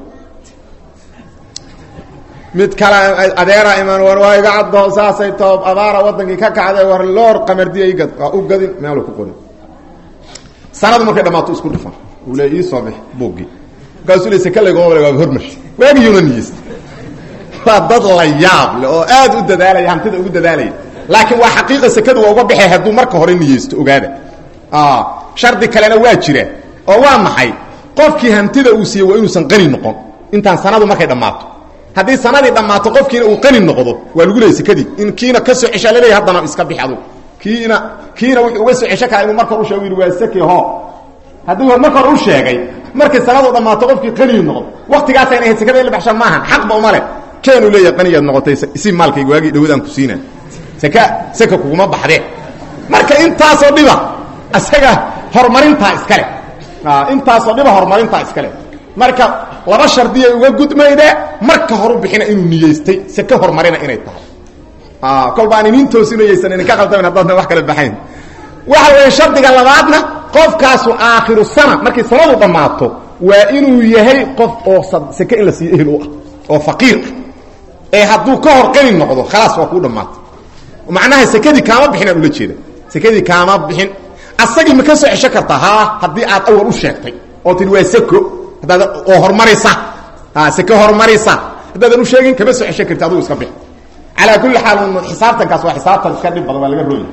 mid kale adeera iman war waa iga caddo saasay toob abaara wadankii ka kacday war loor qamardiya igad waa u gadin meeluu ku qori sanadu markay dhamaato isku dhufan uu le iisoo bix buuggii markaasuu le sekalaygoobale waa hormash waagiyuuna niyeysta waa dad la yaab le oo aad u dadaalaya hantida ugu dadaalaya laakiin waa xaqiiqa sekadu waa uga baxay hadduu marka hore niyeysto ogaada shardi kalena waa jira oo waa maxay qofkii hantida uu siiyey waa inuusan qani noqon intaan sanadu markay dhammaato haddii sanadii dhammaato qofkiina uu qani noqdo waa lagu leeyay sekadii in kiina ka soo ceshaa laleeyahy haddana iska bix adug kiina kiina wuxuu uga soo cesho karaa inuu marka hor u sheego yidhi waa seke ho haddii marka hore u sheegay markay sanadu dhammaato qofkii qanigi noqdo waktigaasayna ahayd sekada in la baxshaan maahan xaqba uma leh keenuu leeyahay qanigaad noqotay isi maalkayga waagii dhawadaan ku siina seka seka kuguma baxdee marka intaasoo dhiba isaga horumarintaa iskale intaasoo dhiba horumarintaa iskale marka laba shardiyay uga gudmayde marka horu bixina inuu niyeystay seke horumarina inay tahay kolba aan inin toosinayaysan idinka qaldamin haddaadna wax kala baxayn waxa weeye shardiga labaadna qofkaasu aakhiru sana markay sanadu dhammaato waa inuu yahay qof oo seke in la siiyo ehel u ah oo faqiir ah ee hadduu ka hor qani noqdo khalaas waa kuu dhammaato macnaha sekadii kaama bixinaan ula jeeda sekadii kaama bixin asagii ma ka soo cesho kartaa ha haddii aad awal u sheegtay oo tii waa seko haddaad oo horumaraysa ha seke horumaraysa haddaadan u sheegin kama soo cesho karti adugu iska bix calaa kulli xaal xisaabtankaas waa xisaabtan iska dhib badan waa laga rooya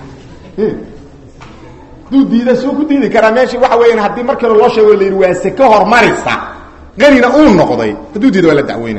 hadduu diida suu ku diidi karaa meeshii waxa weeyaan haddii markii loo sheego la yidhi waa seke horumaraysa qanina uu noqday hadduu diida waa la dacweyna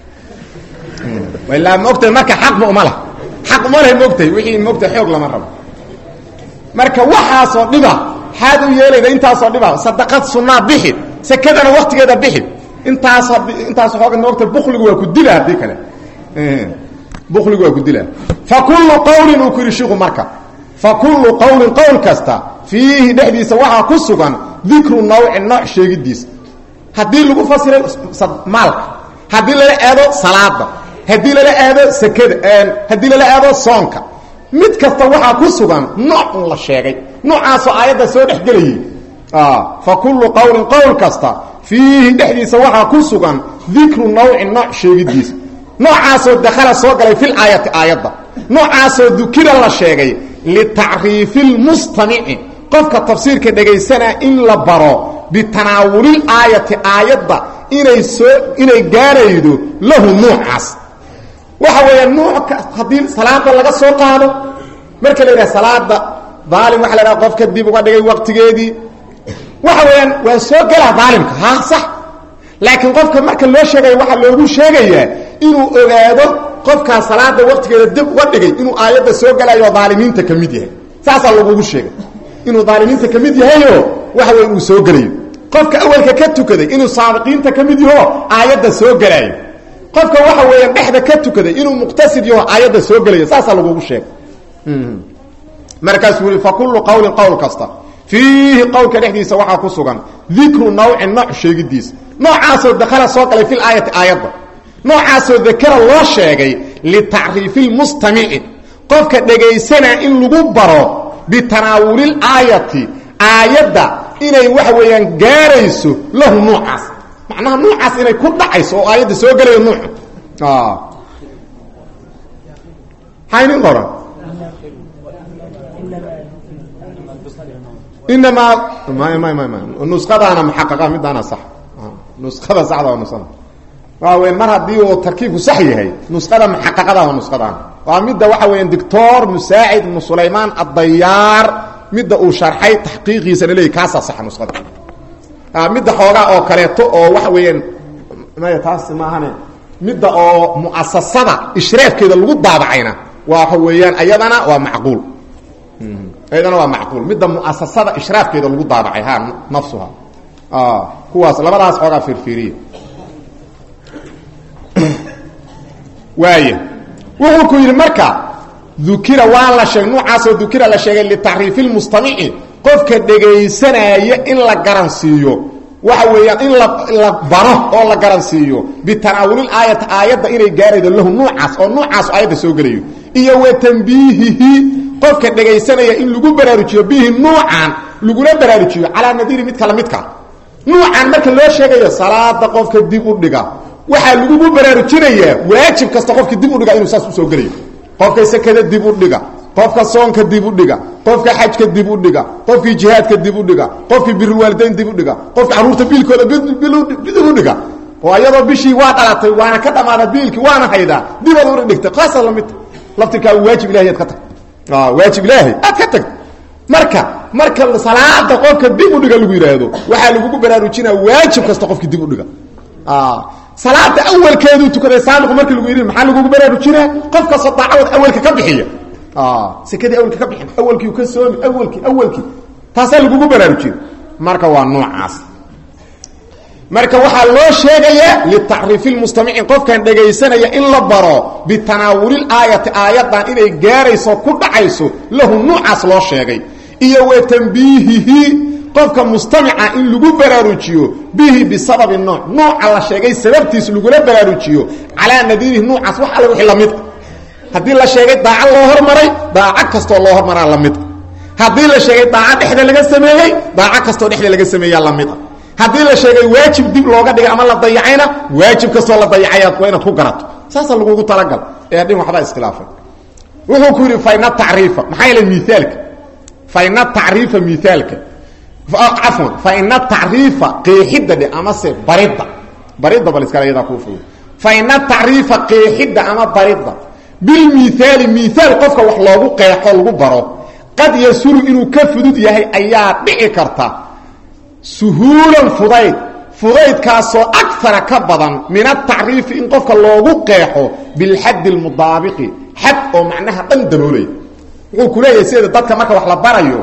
ilaa maogtahay marka xaqba uma lah xaq uma leh maogtahay wixii maogtahay xoog lama rabo marka waxaasoo dhiba xaad u yeelayda intaasoo dhiba sadaqad sunnaa bixi sekadana waktigeeda bixi intaas intaas xooga maogtahay bukligu waa ku dila haddii kale bukligu waa ku dila fa kullu qawlin uu ku yidhi shiku marka fa kullu qawlin qowl kasta fiihi dhexdiisa waxaa ku sugan dikru nawci nooc sheegidiisa haddii lagu fasiray maalka haddii lala aado salaada haddii lala aado sekada haddii lala aado soonka mid kasta waxaa ku sugan nooc un la sheegay noocaasoo aayadda soo dhex gelayay fa kullu qawlin qowl kasta fiihi dhexdiisa waxaa ku sugan dikru nawci nooc sheegidiisa noocaasoo dakhala soo galay fil aayati aayadda noocaasoo dukira la sheegay litacriifi lmustamici qofka tafsiirka dhegaysanaa in la baro bitanaawulil aayati aayadda inay soo inay gaaraydo lahu nuucaas waxa weeya nuuc haddii salaada laga soo qaado marka la yidhaha salaada daalim waxa la yhaha qofka dib uga dhigay waqtigeedii waxa weeyaan waa soo gelaa daalimka ha sax laakiin qofka marka loo sheegaya waxaa loogu sheegayaa inuu ogaado qofkaa salaada waqtigeeda dib uga dhigay inuu aayadda soo gelayo daalimiinta ka mid yahay saasaa lagugu sheegay inuu daalimiinta ka mid yahayo waxa wey uu soo gelayo qofka awalka ka tukaday inuu saabiqiinta ka mid yaho aayadda soo gelaayo qofka waxa weeyaan dhexda ka tukaday inuu muqtasid yaho aayadda soo gelayo saasaa lagugu sheegay markaasuu yihi fa kullu qawlin qowl kasta fiihi qowlka dhexdiisa waxaa ku sugan dikru nawcin nooc sheegidiisa noocaasoo dakhala soo galay fil aayati aayadda noocaasoo dakara loo sheegay litacriifi lmustamici qofka dhegaysanaa in lagu baro bitanaawulil aayati aayadda inay waxa weeyaan gaarayso lahu nuucaas macnaha nuucaas inay ku dhacayso oo aayadda soo gelayo nuucu haynin qoran inamaa may may may may nusqadaana muxaqaqa midaana sax nusqada saxda waa nusqada waa weya mar haddii uu tarkiibku sax yahay nusqada muxaqaqada waa nusqadaan waa midda waxa weeyaan doctor musaacid ibnu sulaymaan addayaar midda uu sharxay taxqiiqiisana leeyay kaasaa saxa nusqada midda xoogaa oo kaleeto oo waxa weeyaan maya taas maahane midda oo mu'asasada ishraafkeeda lagu daabacayna waxa weeyaan ayadana waa macquul ayadana waa macquul midda muasasada ishraafkeeda lagu daabacay ha nafsuha kuwaas labadaas xoogaa fiirfiiriya waaya wuxuu ku yidhi marka dukira waa la sheegay nuucaasoo dukira la sheegay litaxriifi lmustamici qofka dhegaysanaya in la garansiiyo waxa weeyaan in la baro oo la garansiiyo bitanaawulil aayati aayadda inay gaaraydo lahu nuucaas oo nuucaas aayadda soo gelayo iyo wa tanbiihihi qofka dhegaysanaya in lagu baraarujiyo bihi nuucan laguna baraarujiyo calaa nadiiri mid kale midka nuucan marka loo sheegayo salaada qofka dib u dhiga waxaa lagugu baraarujinayaa waajib kasta qofka dib u dhiga inuu saas usoo gelayo qofka sakada dib u dhiga qofka soonka dib u dhiga qofka xajka dib u dhiga qofkii jihaadka dib u dhiga qofkii birulwaalidayn dib u dhiga qofka caruurta biilkooda dib u dhiga oo ayadoo bishii waa dhalatay waana ka dhamaada biilkii waana haydaa dibaad ura dhigtay qaasa lamidta laftirkaa waajib ilahay ad ka tag waajib ilaahay aad ka tagta marka marka salaada qofka dib u dhiga lagu yidhaahdo waxaa lagugu baraarujinaa waajib kasta qofkii dib u dhiga salaada awalkeeduu tukaday saabiqu markii lagu yidhi maxaa lagugu baraarujinaa qof kastoo daacadood awalka ka bixiya sekadii awalka ka bixin awalkii ka soomi awalkii awalkii taasaa lagugu baraarujina marka waa noocaas marka waxaa loo sheegayaa litacriifi lmustamicin qofkan dhegaysanaya in la baro bitanaawulil aayati aayaddan inay gaarayso ku dhacayso lahu nuucaas loo sheegay iyo wa tambiihihi qofka mustamica in lagu baraarujiyo bihi bisababi nooc nooca la sheegay sababtiis lagula baraarujiyo calaa nadiirihi nuucaas wax alle wixii lamid haddii la sheegay daaco loo hormaray daaco kastoo loo hormaraa lamid haddii la sheegay daaco dhexda laga sameeyey daaco kastoo dhexda laga sameeyaa lamid a haddii la sheegay waajib dib looga dhigay ama la dayacayna waajib kastoo la dayacay waa inaad ku garato saasa lagugu talagal ee dhin waxbaa iskhilaafay wuxuu ku yidhi fayna tacriifa maxaa yeele miaalka fayna tacriifa miaalka cafwan fayna tacriifa qeexidda dhe amase baridda baridda bal iskale yadaa kuu fog fayna tacriifa qeexidda ama baridda bilmiaali miaal qofka wax loogu qeexo lagu baro qad yasuru inuu ka fudud yahay ayaa dhici karta suhuulan fudayd fudaydkaasoo akara ka badan min atacriifi in qofka loogu qeexo bilxaddi lmudaabiqi xad oo macnaha dhan daboolaya wuxuu ku leeyahay sideeda dadka marka wax la barayo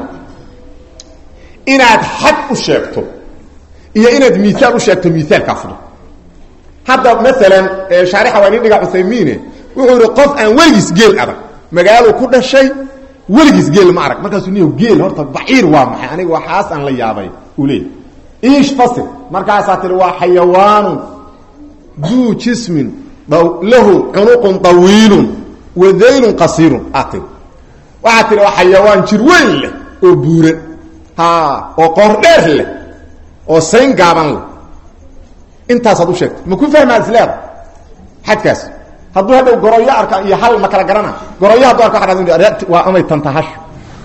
inaad xad u sheegto iyo inaad miaal u sheegto miaalkaa fudud hadda maalan shaarixa waa nin dhiga cuthaymiine wuxuu yihi qof aan weligiis geel adag magaalo ku dhashay weligiis geel ma arag markaasuu niyo geel horta baciir waa maxay aniga waxaas aan la yaabay uu leeyahy iish fasir markaasaa tihi waa xayawaanun duu jismin lahu cunuqun طawiilun wa daylun qasiirun aad tii waxaad tihi waa xayawaan jir weyn leh oo buuran oo qoor dheer leh oo sayn gaaban leh intaasaad u sheegtay ma ku fahmaad isleeda xadkaas hadduu hadhow goroyo arka iyo hal ma kala garana goroyo hadduu arka waa amay tantahasho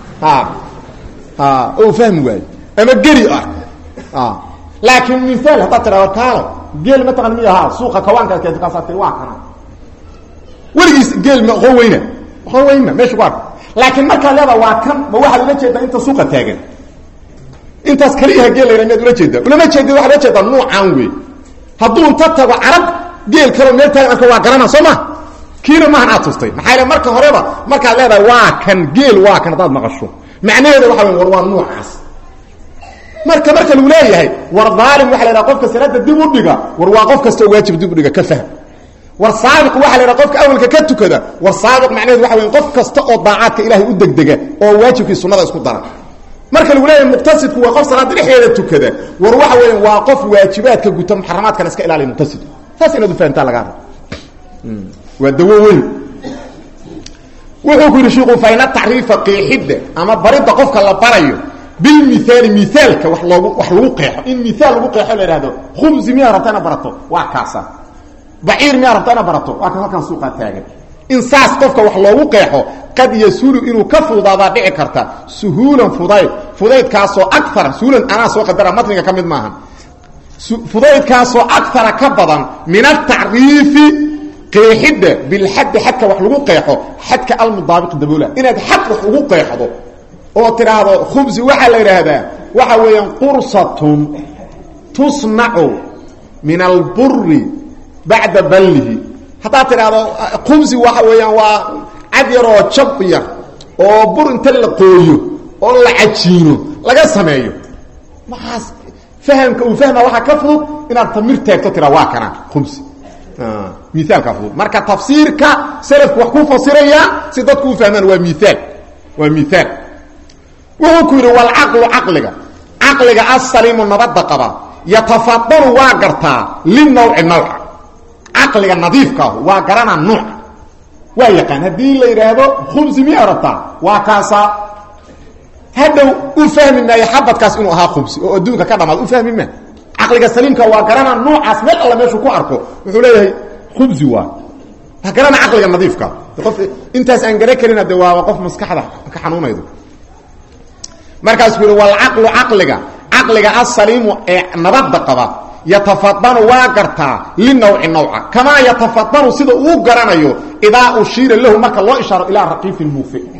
o fahmi waayo ama geri ark laakiin miaal haddaad tidhahdo kaalo geel mataqan miy ahaa suuqa kawaankaad keento kaasaa tii waa kana weligiis geel ma oqon weyna oqon weyna meesha ku arka laakiin markaa leeda waa kan ma waxaad ula jeedaa inta suuqa taagan intaas kaliyaha geel layna miyaad ula jeedaa ulama jeedid waxaad ula jeedaa nuucaan wey hadduu inta tago carab geel kaloo meel taagan arka waa garana soo ma kiina maahan aad tustay maxaa yale marka horeba markaad leedahay waa kan geel waa kan haddaad maqasho macnaheeda waxa wey war waa nuucaas marka marka lagu leeyahay war aalim waa la ydhaha qofka salaada dib u dhiga war waa qof kastoo waajib dib u dhiga ka fahm war saabiq waxa la ydhaha qofka awalka ka tukada war saabiq macnaheedu waxa wey qof kasta oo daacaadka ilaahay u degdega oo waajibkii sunnada isku dara marka lagu leeyahay muqtasidku waa qof salaada dhexdeeda tukada war waxa weya waa qof waajibaadka guta muxaramaadkana iska ilaaliya muqtasidku saas inaad u fahamtaa lagaa raba waa dawo weyn wuxuu ku yidhi shiku fayna tacriifa qeexidda ama baridda qofka la barayo bilmiaali miaalka wa loogu wax lagu qeexo in miaal lagu qeexo la ihahdo khubsi miyaa rabta ina barato waa kaasa baciir miyaa rabta ina barato waa kan halkan suuqaa taagan in saas qofka wax loogu qeexo qad yasulu inuu ka fududaadaa dhici karta suhuulan fudayd fudaydkaasoo aara suhuulan anaa soo qadara matniga ka mid maaha fudaydkaasoo akara ka badan min atacriifi qeexidda bilxaddi xadka wax lagu qeexo xadka almudaabiq daboola inaad xad wax ugu qeexdo oo tidhaahdo khubsi waxaa la yidhaahdaa waxa weeyaan qursatun tusnacu min alburi bacda ballihi haddaad tidhaahdo khubsi waxa weeyaan waa cad yar oo jab yar oo bur inta la qooyo oo la cajiino laga sameeyo maxaas fahamka uu fahma waxaa ka fudud inaad tamir taagto tiraa waa kana khubsi miaalkaa fudud marka tafsiirka salafku wax ku fasiraya si dadku u fahmaan waa miaal waa miaal wuxuu ku yidhi walcaqlu caqliga caqliga asaliimu nabadda qaba yatafadalu waa gartaa linawci nawca caqliga nadiifkaahu waa garanaa nuuca waa yaqaan haddii la yidhaahdo khubsi miyaa rabtaa waa kaasaa hadhow u fahmi maayo xabadkaas inuu ahaa khubsi oo adduunka ka dhamaad u fahmi maa caqliga saliimka waa garanaa nuucaas meel alla meeshuu ku arko wuxuu leeyahay khubsi waa waa garanaa caqliga nadiifka qof intaas aan garan karin de waaba qof maskaxda ka xanuunaydo markaasuu yidhi walcaqlu caqliga caqliga asaliimu ee nabadda qaba yatafadanu waa gartaa linawci nawca kamaa yatafadanu sida uu garanayo idaa ushiira lahu marka loo ishaaro ilaa raqiifin muufe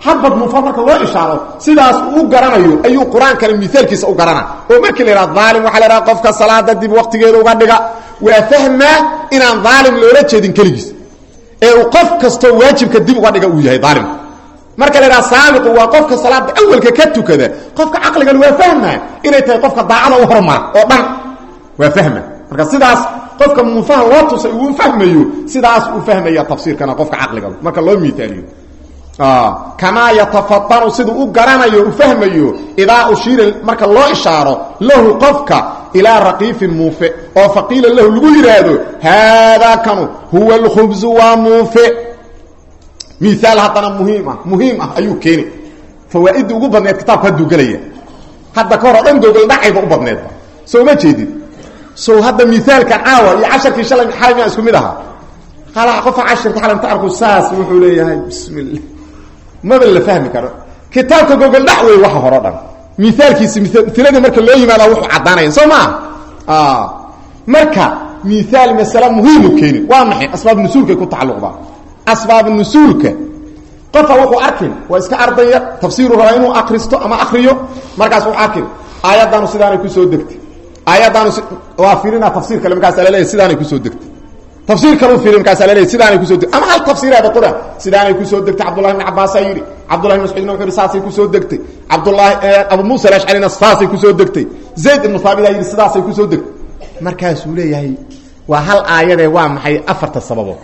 xabad munfa marka loo ishaaro sidaas uu u garanayo ayuu qur-aankana miaalkiisa u garana oo markii la yidhaha aalim waxaa la yhaha qofka salaada dib waqtigeeda uga dhiga waa fahmaa inaan aalim loola jeedin keligiis ee uu qof kastoo waajibka dib uga dhiga uu yahay aalimku marka la yidhaha saabiqu waa qofka salaada awalka ka tukada qofka caqligan waa fahmaa inay tahay qofka daacada u hormara oo dhan waa fahma marka sidaas qofka munfaha loo tusay uu fahmayo sidaas uu fahmaya tafsiirkana qofka caqliga marka loo miaaliyo kamaa yatafatanu siduu u garanayo u fahmayo idaa ushiira marka loo ishaaro lahu qofka ilaa raqiifin muufe oo faqiila lahu lagu yidhaahdo haadaa kanu huwa alkhubzu waa muufe miaal haddana muhiim ah muhiim ah ayuu keeni fawaaidda ugu badneed kitaabka hadduu gelaya hadda ka hor o dhan gogol dhacayba u badneedba soo ma jeedid sow hadda miaalkan caawa iyo casharkii shalay xalay maa isku mid ahaa hala qofka cashirka xalamta arku saas wuxuu leeyahay bismillah maba la fahmi karo kitaabka gogol dhac wey waxa horo dhan miaalkiisi miladii marka loo yimaada wuxuu caddaanaya soo maa marka miaal masale muhiimu keeni waa maxay asbaab nusuulkay ku tacalluqdaa asbaab nusuulka qofa wuxuu arkin waa iska ardaya tafsiiru rabaa inuu akristo ama akriyo markaas wuxuu arkin aayaddaanu sidaanay kusoo degtay aayaddaanu waa fiirina tafsiir kale markaasa laleeyahy sidaanay kusoo degtay tafsiir kalu fiiri markaasa laleeyahy sidaanay kusoo degtay ama hal tafsiiraada qura sidaanay kusoo degtay cabdullahi ibn cabaasaa yidhi cabdullahi ibn mascuudna wuxuu yidhi saasay kusoo degtay cabdullahi abu muusa alashcarina saasay kusoo degtay zayd ibnu thaabit aa yidhi sidaasay kusoo degtay markaasuu leeyahay waa hal aayadee waa maxay afarta sababood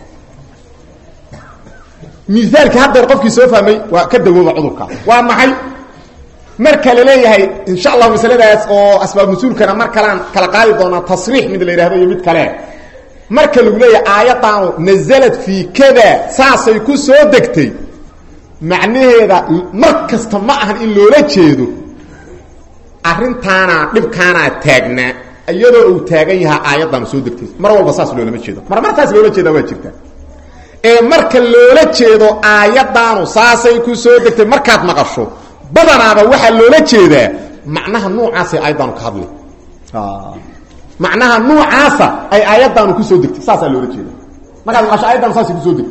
miaalki haddeer qofkii soo fahmay waa ka dawooba cudurka waa maxay marka la leeyahay insha allahu masaladaas oo asbaab nusuulkana mar kalaan kala qaadi doonaa tasriix mid la yidhahdo iyo mid kale marka lagu leeyahay aayadaanu nazalad fii kada saasay ku soo degtay macnaheeda mar kasta ma ahan in loola jeedo arrintaana dhibkaanaa taagnaa iyadoo uu taagan yahaa aayaddaanu soo degtay mar walba saas loolama jeedo mar martaas loola jeedaa waa jirta ee marka loola jeedo aayaddaanu saasay ku soo degtay markaad maqasho badanaaba waxaa loola jeedaa macnaha nuucaasay aayaddaanu ka hadlay macnaha nuucaasa ay aayaddaanu kusoo degtay saasaa loola jeeda markaad maqasho ayaddaanu saasay kusoo degtay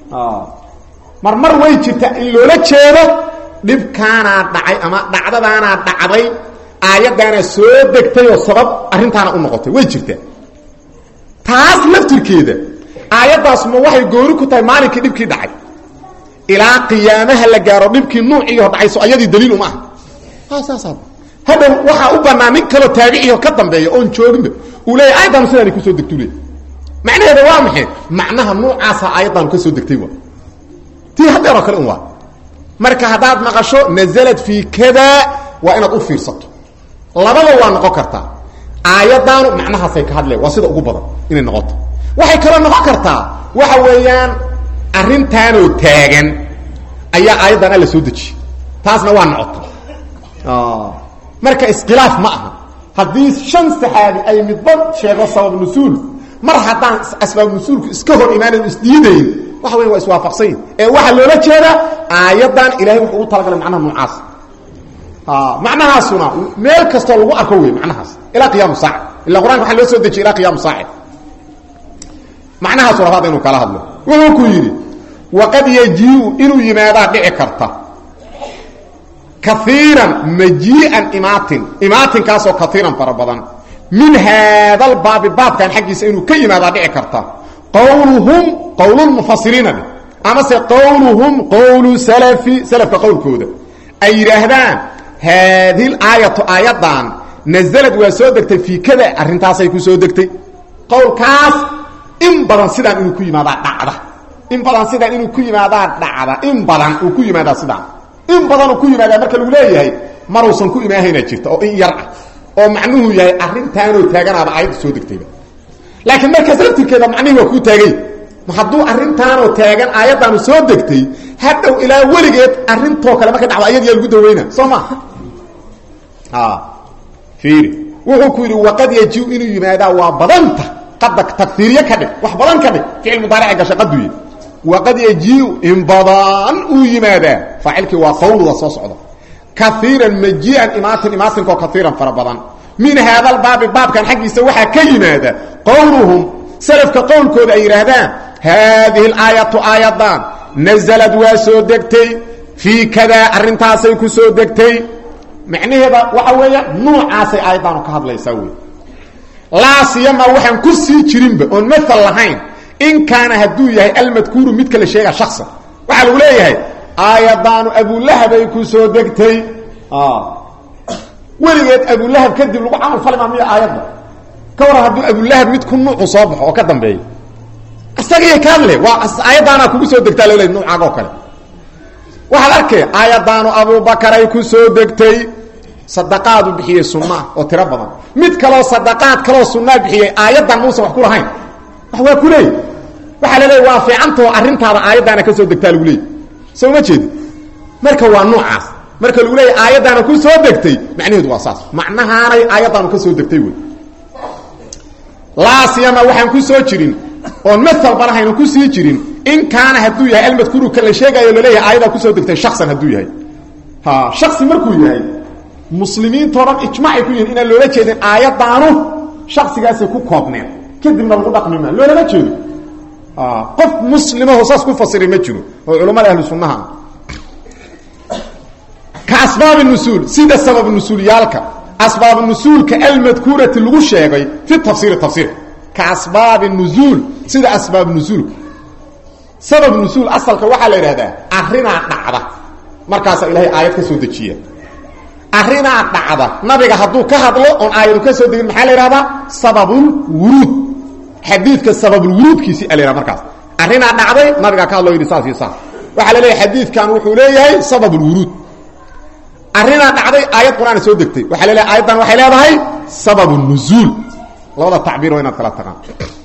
mar mar way jirta in loola jeedo dhibkaanaa dhacay ama dhacdadaanaa dhacday aayaddaana soo degtay oo sabab arrintaana u noqotay way jirtaa taas laftirkeeda aayaddaas ma waxay goori ku tahay maalinkii dhibkii dhacay ilaa qiyaamaha la gaaro dhibkii nuuciiho dhacayso ayadii daliil uma aha saasa hadhow waxaa u banaa nin kaloo taabiciho ka dambeeya oon jooginba uu leeya aayaddaanu sidaana kusoo degtu le macnaheeda waa maxay macnaha nuucaasa aayaddaanu ka soo degtay wa tii haddeeroo kale un waa marka haddaad maqasho nazalad fii kada waa inaad u fiirsato labada waa noqon kartaa aayaddaanu macnahaasay ka hadleen waa sida ugu badan inay noqoto waxay kaloo noqon kartaa waxa weeyaan arrintaanoo taagan ayaa aayaddan alla soo dejiyey taasna waa noqota marka iskhilaaf ma aha haddii shan saxaabi ay midba sheego sabab nusuul mar haddaan asbaab nusuulku iska hor imaanayn isdiidayn waxa weya waa iswaafaqsanyin ee waxaa loola jeedaa aayaddan ilahay wuxuu ugu talagalay macnaha noocaas macnahaasuna meel kastoo lagu arko wey macnahaas ilaa qiyaamu saaca illa qur-anka waxaa loo soo dejiyay ilaa qiyaamu saaca macnahaasu rabaad inuu kala hadlo wuxuu ku yidhi waqad yajiiu inuu yimaadaa dhici karta kaiiran majii'an imaatin imaatinkaasoo kaiiran fara badan min haadal baabi baabkan xaggiisa inuu ka yimaadaa dhici karta qowluhum qowlulmufasiriina dheh amase qowluhum qowlu salafi salafka qowlkooda ay yidhaahdaan haadihi aayatu aayaddan nazalad waa soo degtay fii kada arrintaasay ku soo degtay qowlkaas in badan sidaan inuu ku yimaadaa dhacda in badan sidaan inuu ku yimaadaa dhacda in badan uu ku yimaadaa sidaan in badanuu ku yimaadaa marka lagu leeyahay maruusan ku imaahayna jirta oo in yar ah oo macnuhu yahay arrintaanoo taaganaaba aayadda soo degtayba laakiin markaas laftirkeeda macnihii waa kuu taagay hadduu arrintaanoo taagan aayaddaanu soo degtay hadhow ilaa weligeed arrintoo kale marka dhacdo ayad yaa lagu daweyna soo ma fiiri wuxuu ku yidhi waqad yajiu inuu yimaadaa waa badanta qada tagfiiriye ka dhig wax badan ka dhig ficil mudaarica gasha qaduye waqad yajiu in badan uu yimaadaa faacilkii waa qawluda soo socda kaiiran majii'an imaatin imaatinkaoo kaiiran fara badan min haada baabi baabkan xaggiisa waxaa ka yimaada qowluhum salafka qowlkooda ay yidhaahdaan haadihi aayatu aayaddan nazalad waa soo degtay fii kadaa arrintaasay ku soo degtay macnaheeda waxa weeya nuucaasay aayaddaanu ka hadlaysaa wey laa siyama waxaan ku sii jirinba oon maal lahayn in kaana hadduu yahay almadkuuru midka la sheega shaksan waxaa lagu leeyahay aayadaanu abulahabay ku soo degtay weligeed abulahab kadib lagu camal fali maa miya aayadda ka waran hadduu abulahab mid ku nuucu soo baxo oo ka dambeeya isagaiyo ka hadle waa aayaddaanaa kugu soo degtaa lole nuucaaga oo kale waxaad arkay aayaddaanu abubakaray ku soo degtay sadaqaadu bixiyey sunnaah oo tiro badan mid kaloo sadaqaad kaloo sunnaa bixiyey aayaddan muusan wax ku lahayn wax waa ku leey waxaa la leeya waa fiicantao arrintaada aayaddaana ka soo degtaa lagu leeyay soo ma jeedi marka waa noocaas marka lagu leeya aayaddaana ku soo degtay macnaheedu waa saas macnahaanay aayaddaanu ka soo degtay wey laa siyama waxaan ku soo jirin oon maalba lahayna ku sii jirin in kaana hadduu yahay almadkuuru ka la sheegaayo laleeyahay aayadaa kusoo degtay shaksan hadduu yahay ha shaksi markuu yahay muslimiintao dhan ijmaacay ku yihin inaan loola jeedin aayaddaanu shaksigaasay ku koobneen kadibna lagu dhaqmi maa loolama jeedo qof muslimaho saas ku fasiri ma jiro oo culammada ahlu sunnaha ka asbaabi nusuul sida sabab nusuulyaalka asbaab nusuulka almadkuurati lagu sheegay fi tafsiiri tafsiirka ka asbaabi nuzuul sida asbaab nusuulka sabab nusuul asalka waxaa la yidhahdaa arrinaa dhacda markaasaa ilaahay aayad ka soo dejiya arrinaa dhacda nabiga hadduu ka hadlo oon aayadu ka soo degin maxaa la yidhahdaa sababulwuruud xadiidka sababulwuruudkiisii a la yhahda markaas arrinaa dhacday nabigaa ka hadlo yidhi saas iyo saas waxaa la leeyahay xadiidkan wuxuu leeyahay sababulwuruud arrinaa dhacday aayad qur-aana soo degtay waxaa la leeyahay aayaddan waxay leedahay sababunuzuul labada tacbiir waa inaad kala taqaan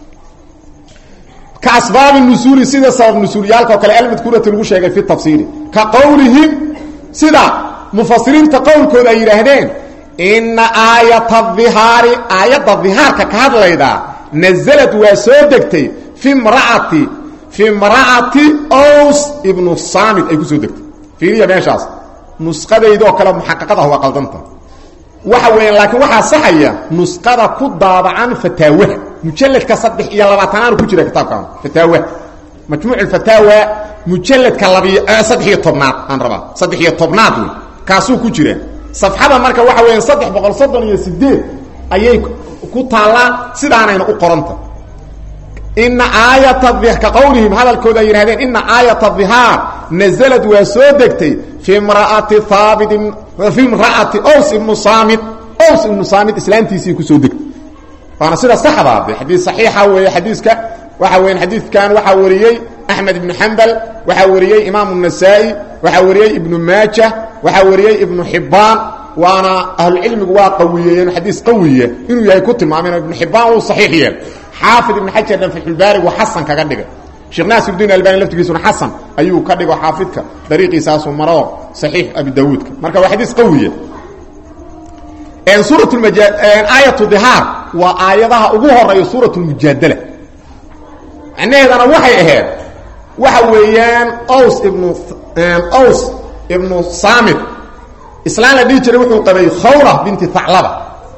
ka asbaabi nusuuli sida sabab nusuuliyaalka oo kale almadkuurati lagu sheegay fi tafsiiri ka qowlihim sida mufasiriinta qowlkooda ay yidhaahdeen ina aayata dihaari aayadda dihaarka ka hadlayda nazalad waa soo degtay fi mraati fi mra'ati ows ibnu saamid ay ku soo degtay fiiriya meeshaas nusqadaydoo kale muxaqaqad ah waa qaldanta waxa weeyaan laakiin waxaa saxaya nusqada ku daabacan fataawaha mujalladka saddex iyo labaatanaanu ku jira kitaabkan fataawaha majmuuc alfataawa mujalladka labiyo saddex iyo tobnaad aan rabaa saddex iyo tobnaad wey kaasuu ku jira safxada marka waxa weeyaan saddex boqol soddon iyo sideed ayay ku taallaa sidaanayna u qoranta ina aayata ka qowlihim hadalkooda ay yidhahdeen ina aayata dihaar nazalad waa soo degtay fi mraati haabitin fi mra'ati ows ibnu saamid ows ibnu saamid islaantiisii kusoo degtay waana sida saxdaa de xadiis saxiixa weeye xadiiska waxa weyan xadiidkan waxaa wariyey axmed ibnu xambal waxaa wariyey imaamu الnasaa-i waxaa wariyey ibnu maaja waxaa wariyey ibnu xibbaan waana ahlucilmigu waa qawiyeeyeen xadiis qawiya inuu yahay ku tilmaameen ibnu xibbaan wuu saxiix yeel xaafid ibn xajar dhan fatxulbaari waa xasan kaga dhigay sheekh naasirudiin albani laftigiisuna xasan ayuu ka dhigo xaafidka dariiqiisaasu maro saxiix abi daawuudka marka waa xadiis qawiya suurat aayatu dihaar waa aayadaha ugu horeeya suurat lmujaadala macnaheedana waxay ahayd waxa weeyaan ws ibnu ws ibnu saamid islaan la dhihi jiray wuxuu qabay khawra binti haclaba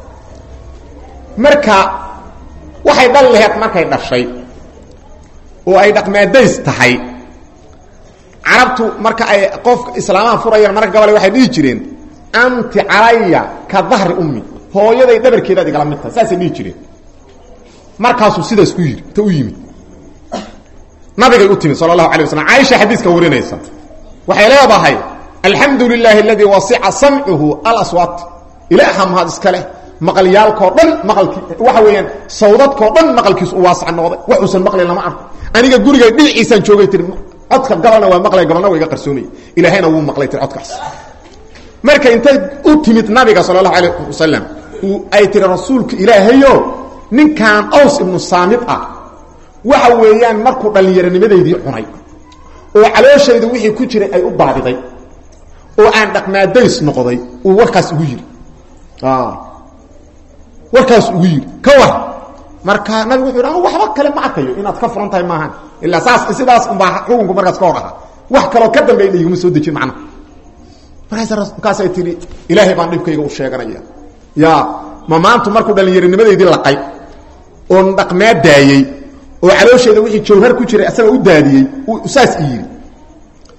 marka waxay dhal laheed markay dhashay oo ay dhaqmaadays tahay carabtu marka ay qofka islaamaha furayaan marka gabale waxay dhihi jireen anti calaya ka dahri ummi hooyaday dhabarkeedaad igala mid tahay saasay dhihi jireen markaasuu sidaas ku yidhi ta u yimid nabigay u timid sala allahu alay waslam caaisha xadiiska warinaysa waxay leedahay alxamdu lilaahi aladii wasica samcuhu alaswaat ilaaha mahad iska leh maqalyaalkoo dhan maqalkii waxa weeyaan sawdadkoo dhan maqalkiisu u waasac noqday waxuusan maqlayn lama arko aniga guriga dhinaciisaan joogay tiri codka gabalna waa maqlay gabalna waa iga qarsoonaya ilaahayna wuu maqlay tiri codkaas marka intay u timid nabiga sala allahu alayh wasalam ay tiri rasuulka ilaahayo ninkan aws ibnu saamid ah waxa weeyaan markuu dhallinyaronimadeydii cunay oo calooshayda wixii ku jiray ay u baadiday oo aan dhaqmaadays noqday uu warkaas ugu yidhi warkaas ugu yidhi ka war marka nabigu wuxu yidhi anu waxba kale ma arkayo inaad ka furan tahay maahan ilaa saas sidaas unbaa xukunku markaas ka hor ahaa wax kaloo ka dambeey iguma soo dejin macna markaas markaasay tihi ilaahay baan dhibkayga u sheeganaya ya ma maantu markuu dhallinyaronimadeydii laqay oon dhaqmaa daayey oo caloosheeda wixii jawhar ku jiray asaga u daadiyey saas i yidhi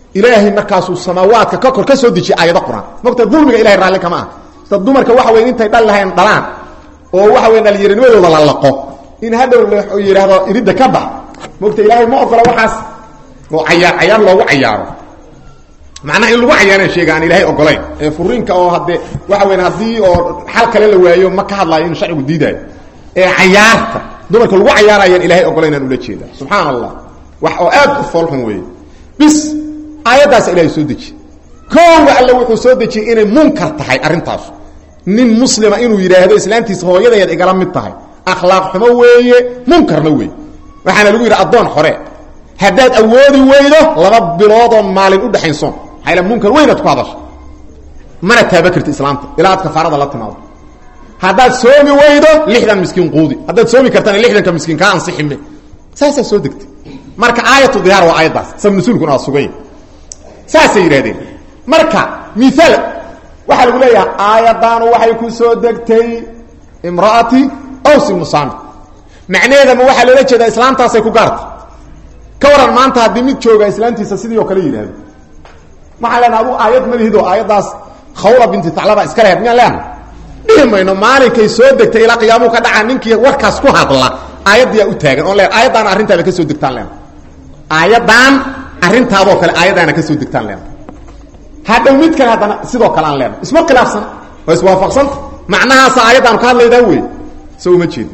ilaahay markaasuu samaawaadka ka kor ka soo dejiyay aayado qur-aan mogta dulmiga ilahay raalli kama ah sida dumarka waxa weyn intay dhal lahayn dhalaan oo waxa weyn dhalinyaranimadooda la laqo in hadhow la yidhaahdo iridda ka bax mogta ilaahay ma ogola waxaas oo cayaar cayaar loogu cayaaro macnaha in lagu cayaaraan sheega aan ilaahay ogolayn ee furiinka oo haddee waxa weyn haddii oo xal kale la waayo ma ka hadlaayo inuu sharcigu diidaayo ee cayaarta dumarka lagu cayaarayaan ilahay ogolayn aan ula jeeda subxaan allah wax oo aad u foolxun weeye bis aayaddaas ilahay soo dejiye koowa alle wuxuu soo dejiyey inay munkar tahay arrintaas nin muslima inuu yidhaahdo islaantiisa hooyadayaad igala mid tahay akhlaaq xumo weeye munkarna weeye waxaana lagu yidhi addoon xore haddaad awoodi weydo laba biloodoo maalin u dhexaynsoon maxayla munkar weynaad ku hadasha mana taaba karti islaamta ilaa aad kafaarada la timaado haddaad soomi weydo lixdan miskiin quudi haddaad soomi kartana lixdanka miskiin kaa ansixime saasaa soo degtay marka aayatu dihaar waa aayaddaas sabnusuulkuna waa sugay saasay yidhahdeen marka miaal waxaa lagu leeyahay aayaddaanu waxay ku soo degtay imra'ati awsi musaami macnaheedama waxaa loola jeedaa islaamtaasay ku gaartay ka waran maanta haddii mid jooga islaamtiisa sidii oo kale yidhahdo waxaan leenaha adugu aayad ma lihid oo aayaddaas khawla binti taclaba iska lehed miyaan leenaha dhihi mayno maalinkay soo degtay ilaa qiyaamuhu ka dhaca ninkii warkaas ku hadla aayaddiyaa u taagan oon le aayaddaana arrintaada ka soo degtaan leena aayaddan arrintaadoo kale aayaddaana ka soo degtaan leena hadhow mid kale haddana sidoo kale aan leena isma khilaafsana waa iswaafaqsanta macnahaasa aayaddaanu ka hadlaydaa wey so uma jeedi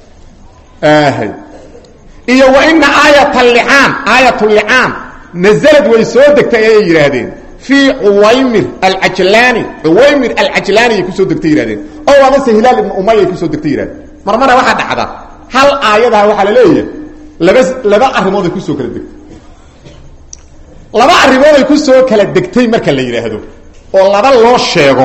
iyo wa ina aayat licaan aayat licaan nazalad way soo degtay ayay yidhaahdeen fii cuwaymir alcajlaani cuwaymir alcajlaaniyay kusoo degtay yihahdeen oo amase hilaal ibnu umayay kusoo degtay yihahdeen marmara waxaa dhacda hal aayadaha waxaa la leeyahay laba laba arrimooday kusoo kala degtay laba arrimooday kusoo kala degtay marka la yidhaahdo oo laba loo sheego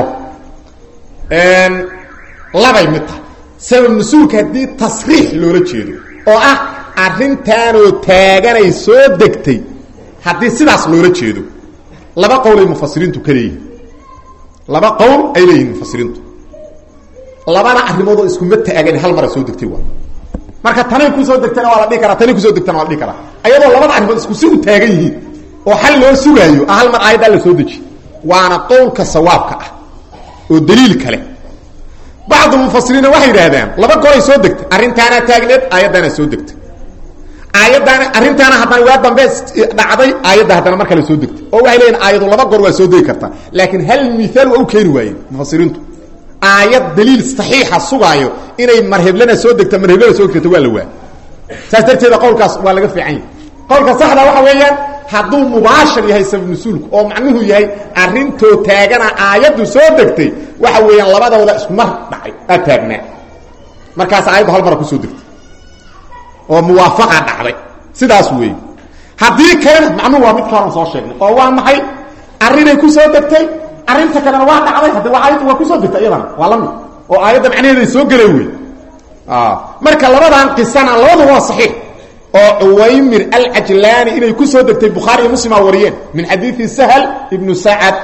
labay mid tahay sabab nusuulka haddii tasriix loola jeedo oo ah arrintaanoo taaganay soo degtay haddii sidaas loola jeedo laba qowl ay mufasiriintu ka leeyihin laba qowl ay leeyihin mufasiriintu labana arrimoodoo iskuma taagan hal mara soo degtay waa marka tanay kusoo degtana waa la dhihi karaa tanay kusoo degtana waa la dhihi karaa ayadoo labada arrimood isku si u taagan yihiin oo xal loo sugaayo ah hal mar aayaddaa la soo deji waana qowlka sawaabka ah oo daliil kale bacdu mufasiriina waxay yidhaahdaan laba golay soo degtay arrintaanaa taagneed aayaddaana soo degtay aayaddaana arrintaana haddana waa dambe dhacday aayadda haddana mar kale soo degtay oo waxay leeyihin aayadu laba gor waa soo degi kartaa laakiin hal miaal waa u keeni waayeen mufasiriintu aayad daliil saxiixa sugaayo inay marheblana soo degta marheblana soo degta waa la waa saas darteeda qowlkaas waa laga fiican yahay qowlka saxda waxa weeyaan hadduu mubaashir yahay sabab nusuulku oo macnuhu yahay arrintoo taagana aayaddu soo degtay waxa weeyaan labadooda isku mar dhacay aa taagnaa markaas aayaddu hal mara kusoo degtay oo muwaafaqa dhacday sidaas weey haddii kalena macnuhu waa mid kaalan soo sheegnay oo waa maxay arrinay kusoo degtay arrinta kalena waa dhacday haddi waa aayaddu waa kusoo degtay iyadana waa la mid oo aayadda macnaheeday soo gelay wey marka labadan qisana labadu waa saxiix oo cuwaymir alcajlaani inay ku soo degtay bukhaari iyo muslim aa wariyeen min xadiidi sahl ibnu sacad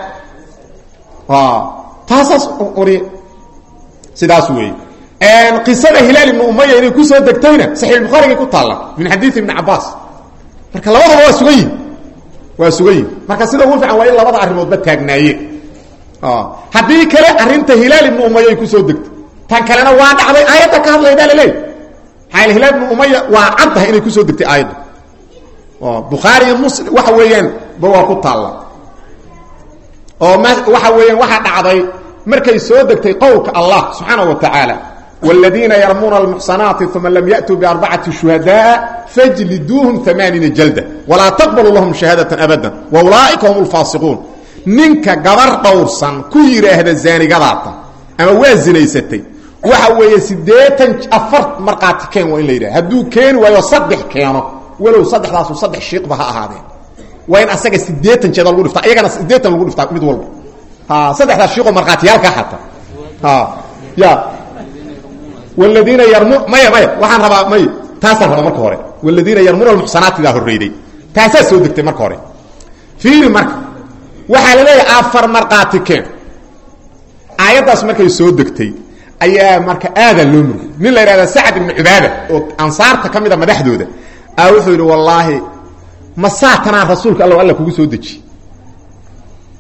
taasaas wariye sidaas weeye qisada hilaal ibnu umaya inay kusoo degtayna saxiix bukhaarigay ku taalla min xadiidi ibni cabaas marka labadaba waa sugan yihin waa sugan yihin marka sida ugu fiican waa in labada arrimoodba taagnaaye haddii kale arrinta hilaal ibnu umaya ay kusoo degtay tan kalena waa dhacday aayadda ka hadlaydaa laleey maxaa hilaal ibnu umaya waa caddahay inay kusoo degtay aayaddu bukhaari iyo muslim waxa weeyaan ba waa ku taalla oo m waxa weeyaan waxaa dhacday markay soo degtay qowlka allah subxaana wa tacaala wاladiina yarmuuna almuxsanaati uma lam yaأtuu biarbacati shuhadaءa fajliduuhum amaaniina jalda walaa taqbaluu lahum shahaadaة abada waulaa'ika hum اlfaasiquun ninka gabar dhowrsan ku yidhaahda zaanigadaata ama waa zinaysatay waxa weeye siddeetan afar markhaati keen waa in la yidhaha hadduu keeni waayo saddex keeno walow saddexdaasu saddex shiiqba ha ahaadeen waa in asaga siddeetan jeeda lagu dhiftaa iyagana siddeetan lagu dhiftaa mid walba ha saddexdaas shiiqoo markhaatiyaalkaa xata ha ya wladiina yarmu maya maya waxaan rabaa may taasaan rabaa marka hore wladiina yarmuna almuxsanaatidaa horreyday taasaa soo degtay marka hore fiiri marka waxaa la leeyahay afar markhaati keen aayaddaas markay soo degtay ayaa marka aadaa loo murgay nin la yidhahda sacad ibnu cubaada oo ansaarta ka mida madaxdooda a wuxuu yidhi wallaahi ma saatanaa rasuulka alla alla kugu soo deji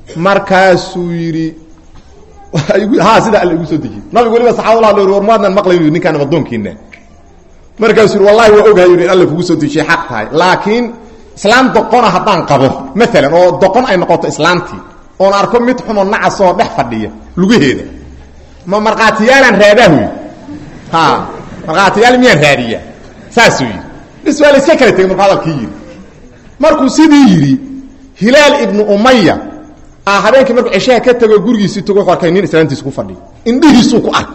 markaasuu yidhi ha sida alla igu soo dejiyey nabigu waliba saxaabadullah l war maadnan maqlayn ninkaan addoonkiina markaasuu yidhi wallahi waa ogahay in alla kugu soo dejiyey xaq tahay laakiin islaam doqona haddaan qabo maalan oo doqon ay noqoto islaamtii oon arko mid xumoo nacasoo dhex fadhiya lugaheeda ma markhaatiyaalaan raadaahuy ha markhaatiyaal miyaan raadiya saasuu yidhi bis waa la iska kala tegey markuu hadalkii yidhi markuu sidii yidhi hilaal ibnu umaya a habeenkii markuu ceshaha ka tego gurigiisii tago wuxuu arkay nin islaamtiisa ku fadhiyo indhihiisuu ku arkay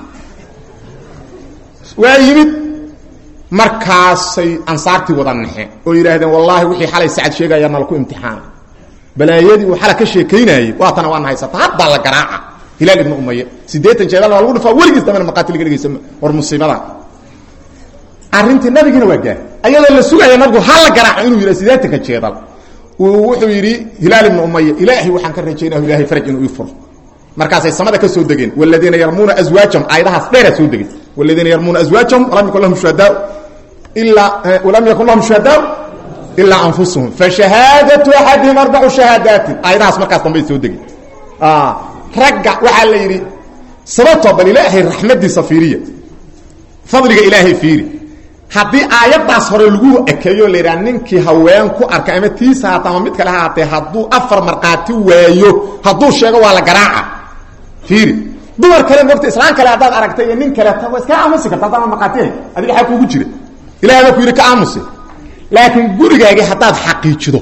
waa yimid markaasay ansaartii wada naxe oo yidhaahdeen wallaahi wixii xalay sacad sheegaya nalaku imtixaana balaayadii uu xala ka sheekaynayey waatana waana haysata haddaa la garaaca hilaal ibnu umaya siddeetan jeedal baa lagu dhufaa weligiis dambena maqaati laga dhegaysa war musiibada arrintii nabigiina waa gaar ayadoo la sugaya nabigu ha la garaaco inuu yidha siddeetanka jeedal wuxuu yidhi hilaal ibnu umaya ilaahay waxaan ka rajaynah ilahay faraj inuu ii furo markaasay samada ka soo degeen waladiina yarmuuna aswaajahum aayadahaas dheeraa soo degay waladiina yarmuuna aswaajahum walam yakun lahum shuhadaa ilaa walam yakun lahum shuhadaa ilaa anfusuhum fashahaadatu axadihim arbacu shahaadaatin aayadahaas markaas dambay soo degeen ragga waxaa la yidhi sababtoo bal ilaahay raxmadiisa fiiriya fadliga ilaahay fiiri haddii aayaddaas hore lagu ekeeyo la yidhaha ninkii haween ku arka ama tiisa haata ama mid kale haatee hadduu afar markhaati waayo hadduu sheego waa la garaaca fiiri dumar kale mogta islaan kale haddaad aragtay iyo nin kale waa iska aamusi karta haddaan markhaatihay adiga xaa kuugu jira ilahay baa ku yidhi ka aamusi laakiin gurigaagii haddaad xaqiijido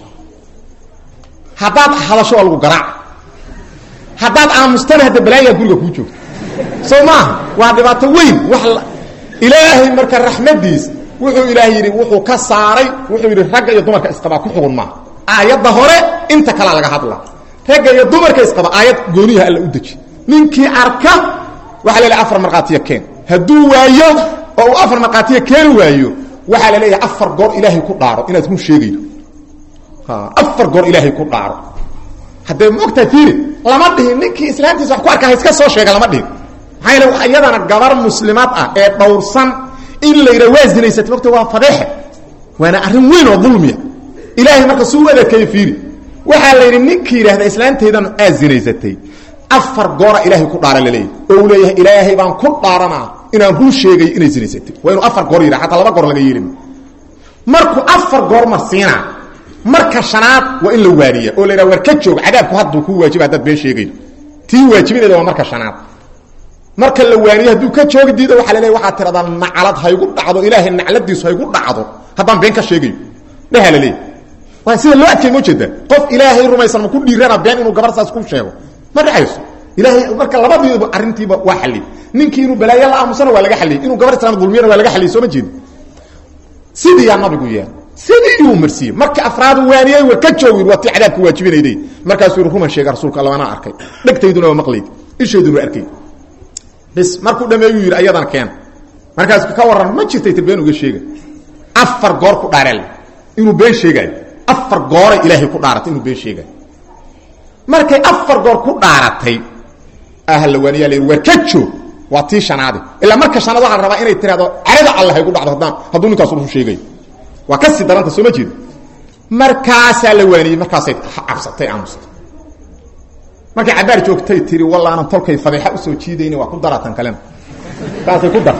haddaad hadasho waa lagu garaaca haddaad aamustana hadda balaayaa guriga kuu joogto soo maaha waa dhibaato weyn wax ilaahay marka raxmadiis wuxuu ilaah yidhi wuxuu ka saaray wuxuu yidhi ragga iyo dumarka isqabaa ku xugun maaha aayadda hore inta kalea laga hadla ragga iyo dumarka isqaba aayad gooniyaha alla u deji ninkii arka waxaa la leeyahay afar markhaatiya keen hadduu waayo oo uu afar markhaatiya keeni waayo waxaa la leeyahay afar goor ilaahay ku dhaaro inaad run sheegaydo afar goor ilaahay ku dhaaro haddee ma ogtahay fiiri lama dhihin ninkii islaamtiisa wax ku arka ha iska soo sheega lama dhihin maxaa yeele iyadana gabar muslimaad ah ee dhowrsan in la yidha waa zinaysatay mogta waa fadeexe waana arrin weyn oo dulmiya ilaahay marka suu u adeekeeye fiiri waxaa la yidhi ninkii yidhahda islaantaydan aad zinaysatay afar goora ilaahay ku dhaara laleeyahy oo uu leeyahay ilaahay baan ku dhaaranaa inaan run sheegay inay zinaysatay waa inuu afar goor yidhaha xataa laba goor laga yeelin markuu afar goor marsiinaa marka shanaad waa in la waaniya oo la yidhaha war ka joog cadaabku hadduu kuu waajiba haddaad been sheegaydo tii waajibineeda waa marka shanaad marka la waaniyo hadduu ka joogi diido waxa la leeya waxaad tiradaa naclad haygu dhacdo ilaahay nacladiisu haygu dhacdo haddaan been ka sheegayo dhaha la leeya waa sida loo adkay ma jeeda qof ilaahay rumaysan ma ku dhiirana been inuu gabar saas ku sheego ma dhacayso ilaahay marka labadiiba arrintiiba waa xalliyey ninkii inuu balaayo la aamusana waa laga xalliyey inuu gabar islaam dulmiyana waa laga xalliyey soo ma jeedi sidiiyaa nabigu yeelay sidii uu marsiiyey marka afraadu waaniyey war ka joogi waa tii cadaabka waajibinayday markaasuu yidhi ruman sheega rasuulka alla anaa arkay dhegtayduna waa maqlayd ishayduna waa arkay bis markuu dhameeyuu yidhi ayadan keen markaas ka warran ma jirtay tir been uga sheega afar goor ku dhaareel inuu been sheegaayo afar gooray ilaahay ku dhaaratay inuu been sheegaayo markay afar goor ku dhaaratay ahla waaniyaa la yidhi war ka joog waa tii shanaade ilaa marka shanaad waxaa la rabaa inay tiraahdo carada alla haygu dhacdo haddaan hadduu ninkaas rusu sheegayo waa kasii daranta soo ma jeedo markaasaa la waaniyey markaasay cabsatay aamusta markay cabaar joogtay tiri wallaanan tolkay fadeexa usoo jiidayni waa ku daratan kalena saasay ku dar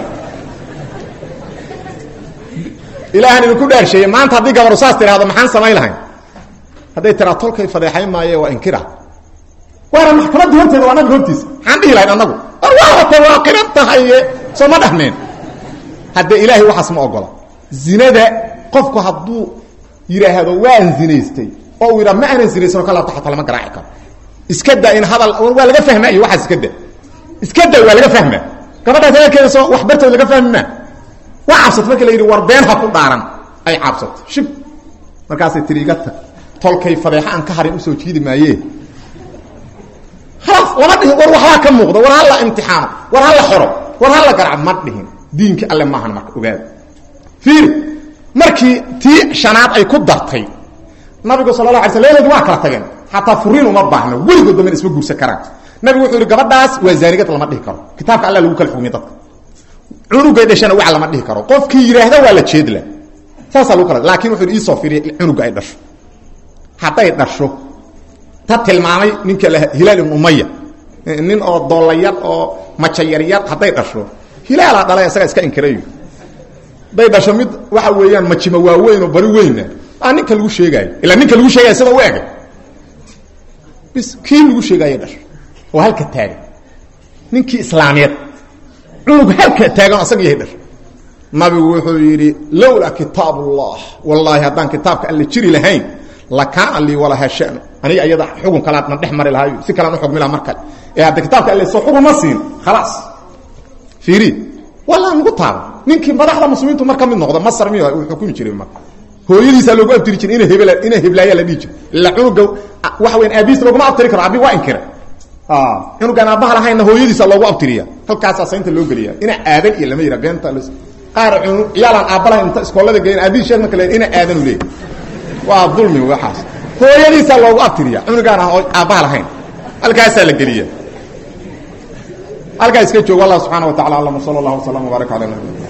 ilaahan idinku dhaarsheeye maanta haddii gabaru saas tiraahdo maxaan samayn lahayn hadday tiraa tolkay fadeexayn maaye waa inkira waana maxkamadda horteeda waa nabiga hortiisa maxaan dhihi lahayn annagu waata waa qiran tahaye soo ma dhahmeen haddee ilaahay waxaas ma ogola zinada qofku hadduu yidhaahdo waan zinaystay oo uu yidhaa ma aanan zinaysan oo ka laabta xataa lama garaaci karo iska da in hadal waa laga fahmaayo waxaas iska da iska da waa laga fahmaa gabadhaas hadalkeeda soo wax bartood laga fahmi maa waa cabsat marka la yidhi war been ha ku dhaaran ay cabsato shib markaasay tiri iga tag tolkay fadeexa aan ka harin usoo jiidi maaye halaas lama dhihin war waxbaa ka muuqda war hala imtixaano war hala xoro war hala garaac ma dhihin diinki alle maahan marka ogaada fiiri markii tii shanaad ay ku dartay nabigu sal la ala sl leedoodi waa kala tageen xataa furiin uma baahno weligood dambena isma guursan karaan nabigu wuxuu yidhi gabadhaas waa zaanigad lama dhihi karo kitaabka alla lagu kala xugmiy dadka cunugay dhashana wac lama dhihi karo qofkii yidhaahda waa la jeedla saasaa lagu kala laakin wuxu yidhi iisoo firiya cunuga ay dhasho hadday dhasho ta tilmaamay ninka hilaal ibn umaya nin oo doolayar oo maja yaryar hadday dhasho hilaalaa dhalay isaga iska inkirayo hadday dhasho mid waxa weeyaan majima waaweyn oo bari weyna aa ninka lagu sheegaayo ilaa ninka lagu sheegaya sida u egay bis kii lagu sheegaayo dhasho oo halka taagan ninkii islaamiyeed cunug halka taagan asaga yahay dhasho nabigu wuxuu yidhi lowlaa kitaab ullah wallaahi haddaan kitaabka alle jiri lahayn lakaana lii walaha shanu aniga iyada xugun kalaad na dhex mari lahayo si kalaan uxugmi laha mar kale ee hadda kitaabka alle soo xugun ma siin khalaas fiiri walaa nagu taaba ninkii madaxda muslimiintu mar ka mid noqda masar miy uu xukumi jiray mar hooyadiisaa loogu abtiri jiray ina hebel ina heblaaya la dhihi jiro ila cunuga waxa weyan aabihiisa looguma abtiri karo abi waa inkira cunugaan aabbaha lahaynna hooyadiisa loogu abtiriya halkaasaa saynta loo geliya ina aadan iyo lama yidha beenta qaar ciyaalaan aabba lahayn inta iskoolada geeyan aabihi sheeg marka le ina aadanu leey waa dulmi waxaas hooyadiisaa loogu abtiriya cunugaan aan aabbaha lahayn halkaasaa la geliya halkaa iska joog allah subxana wa tacala alam sala allah wasalam wbaarak ala nabi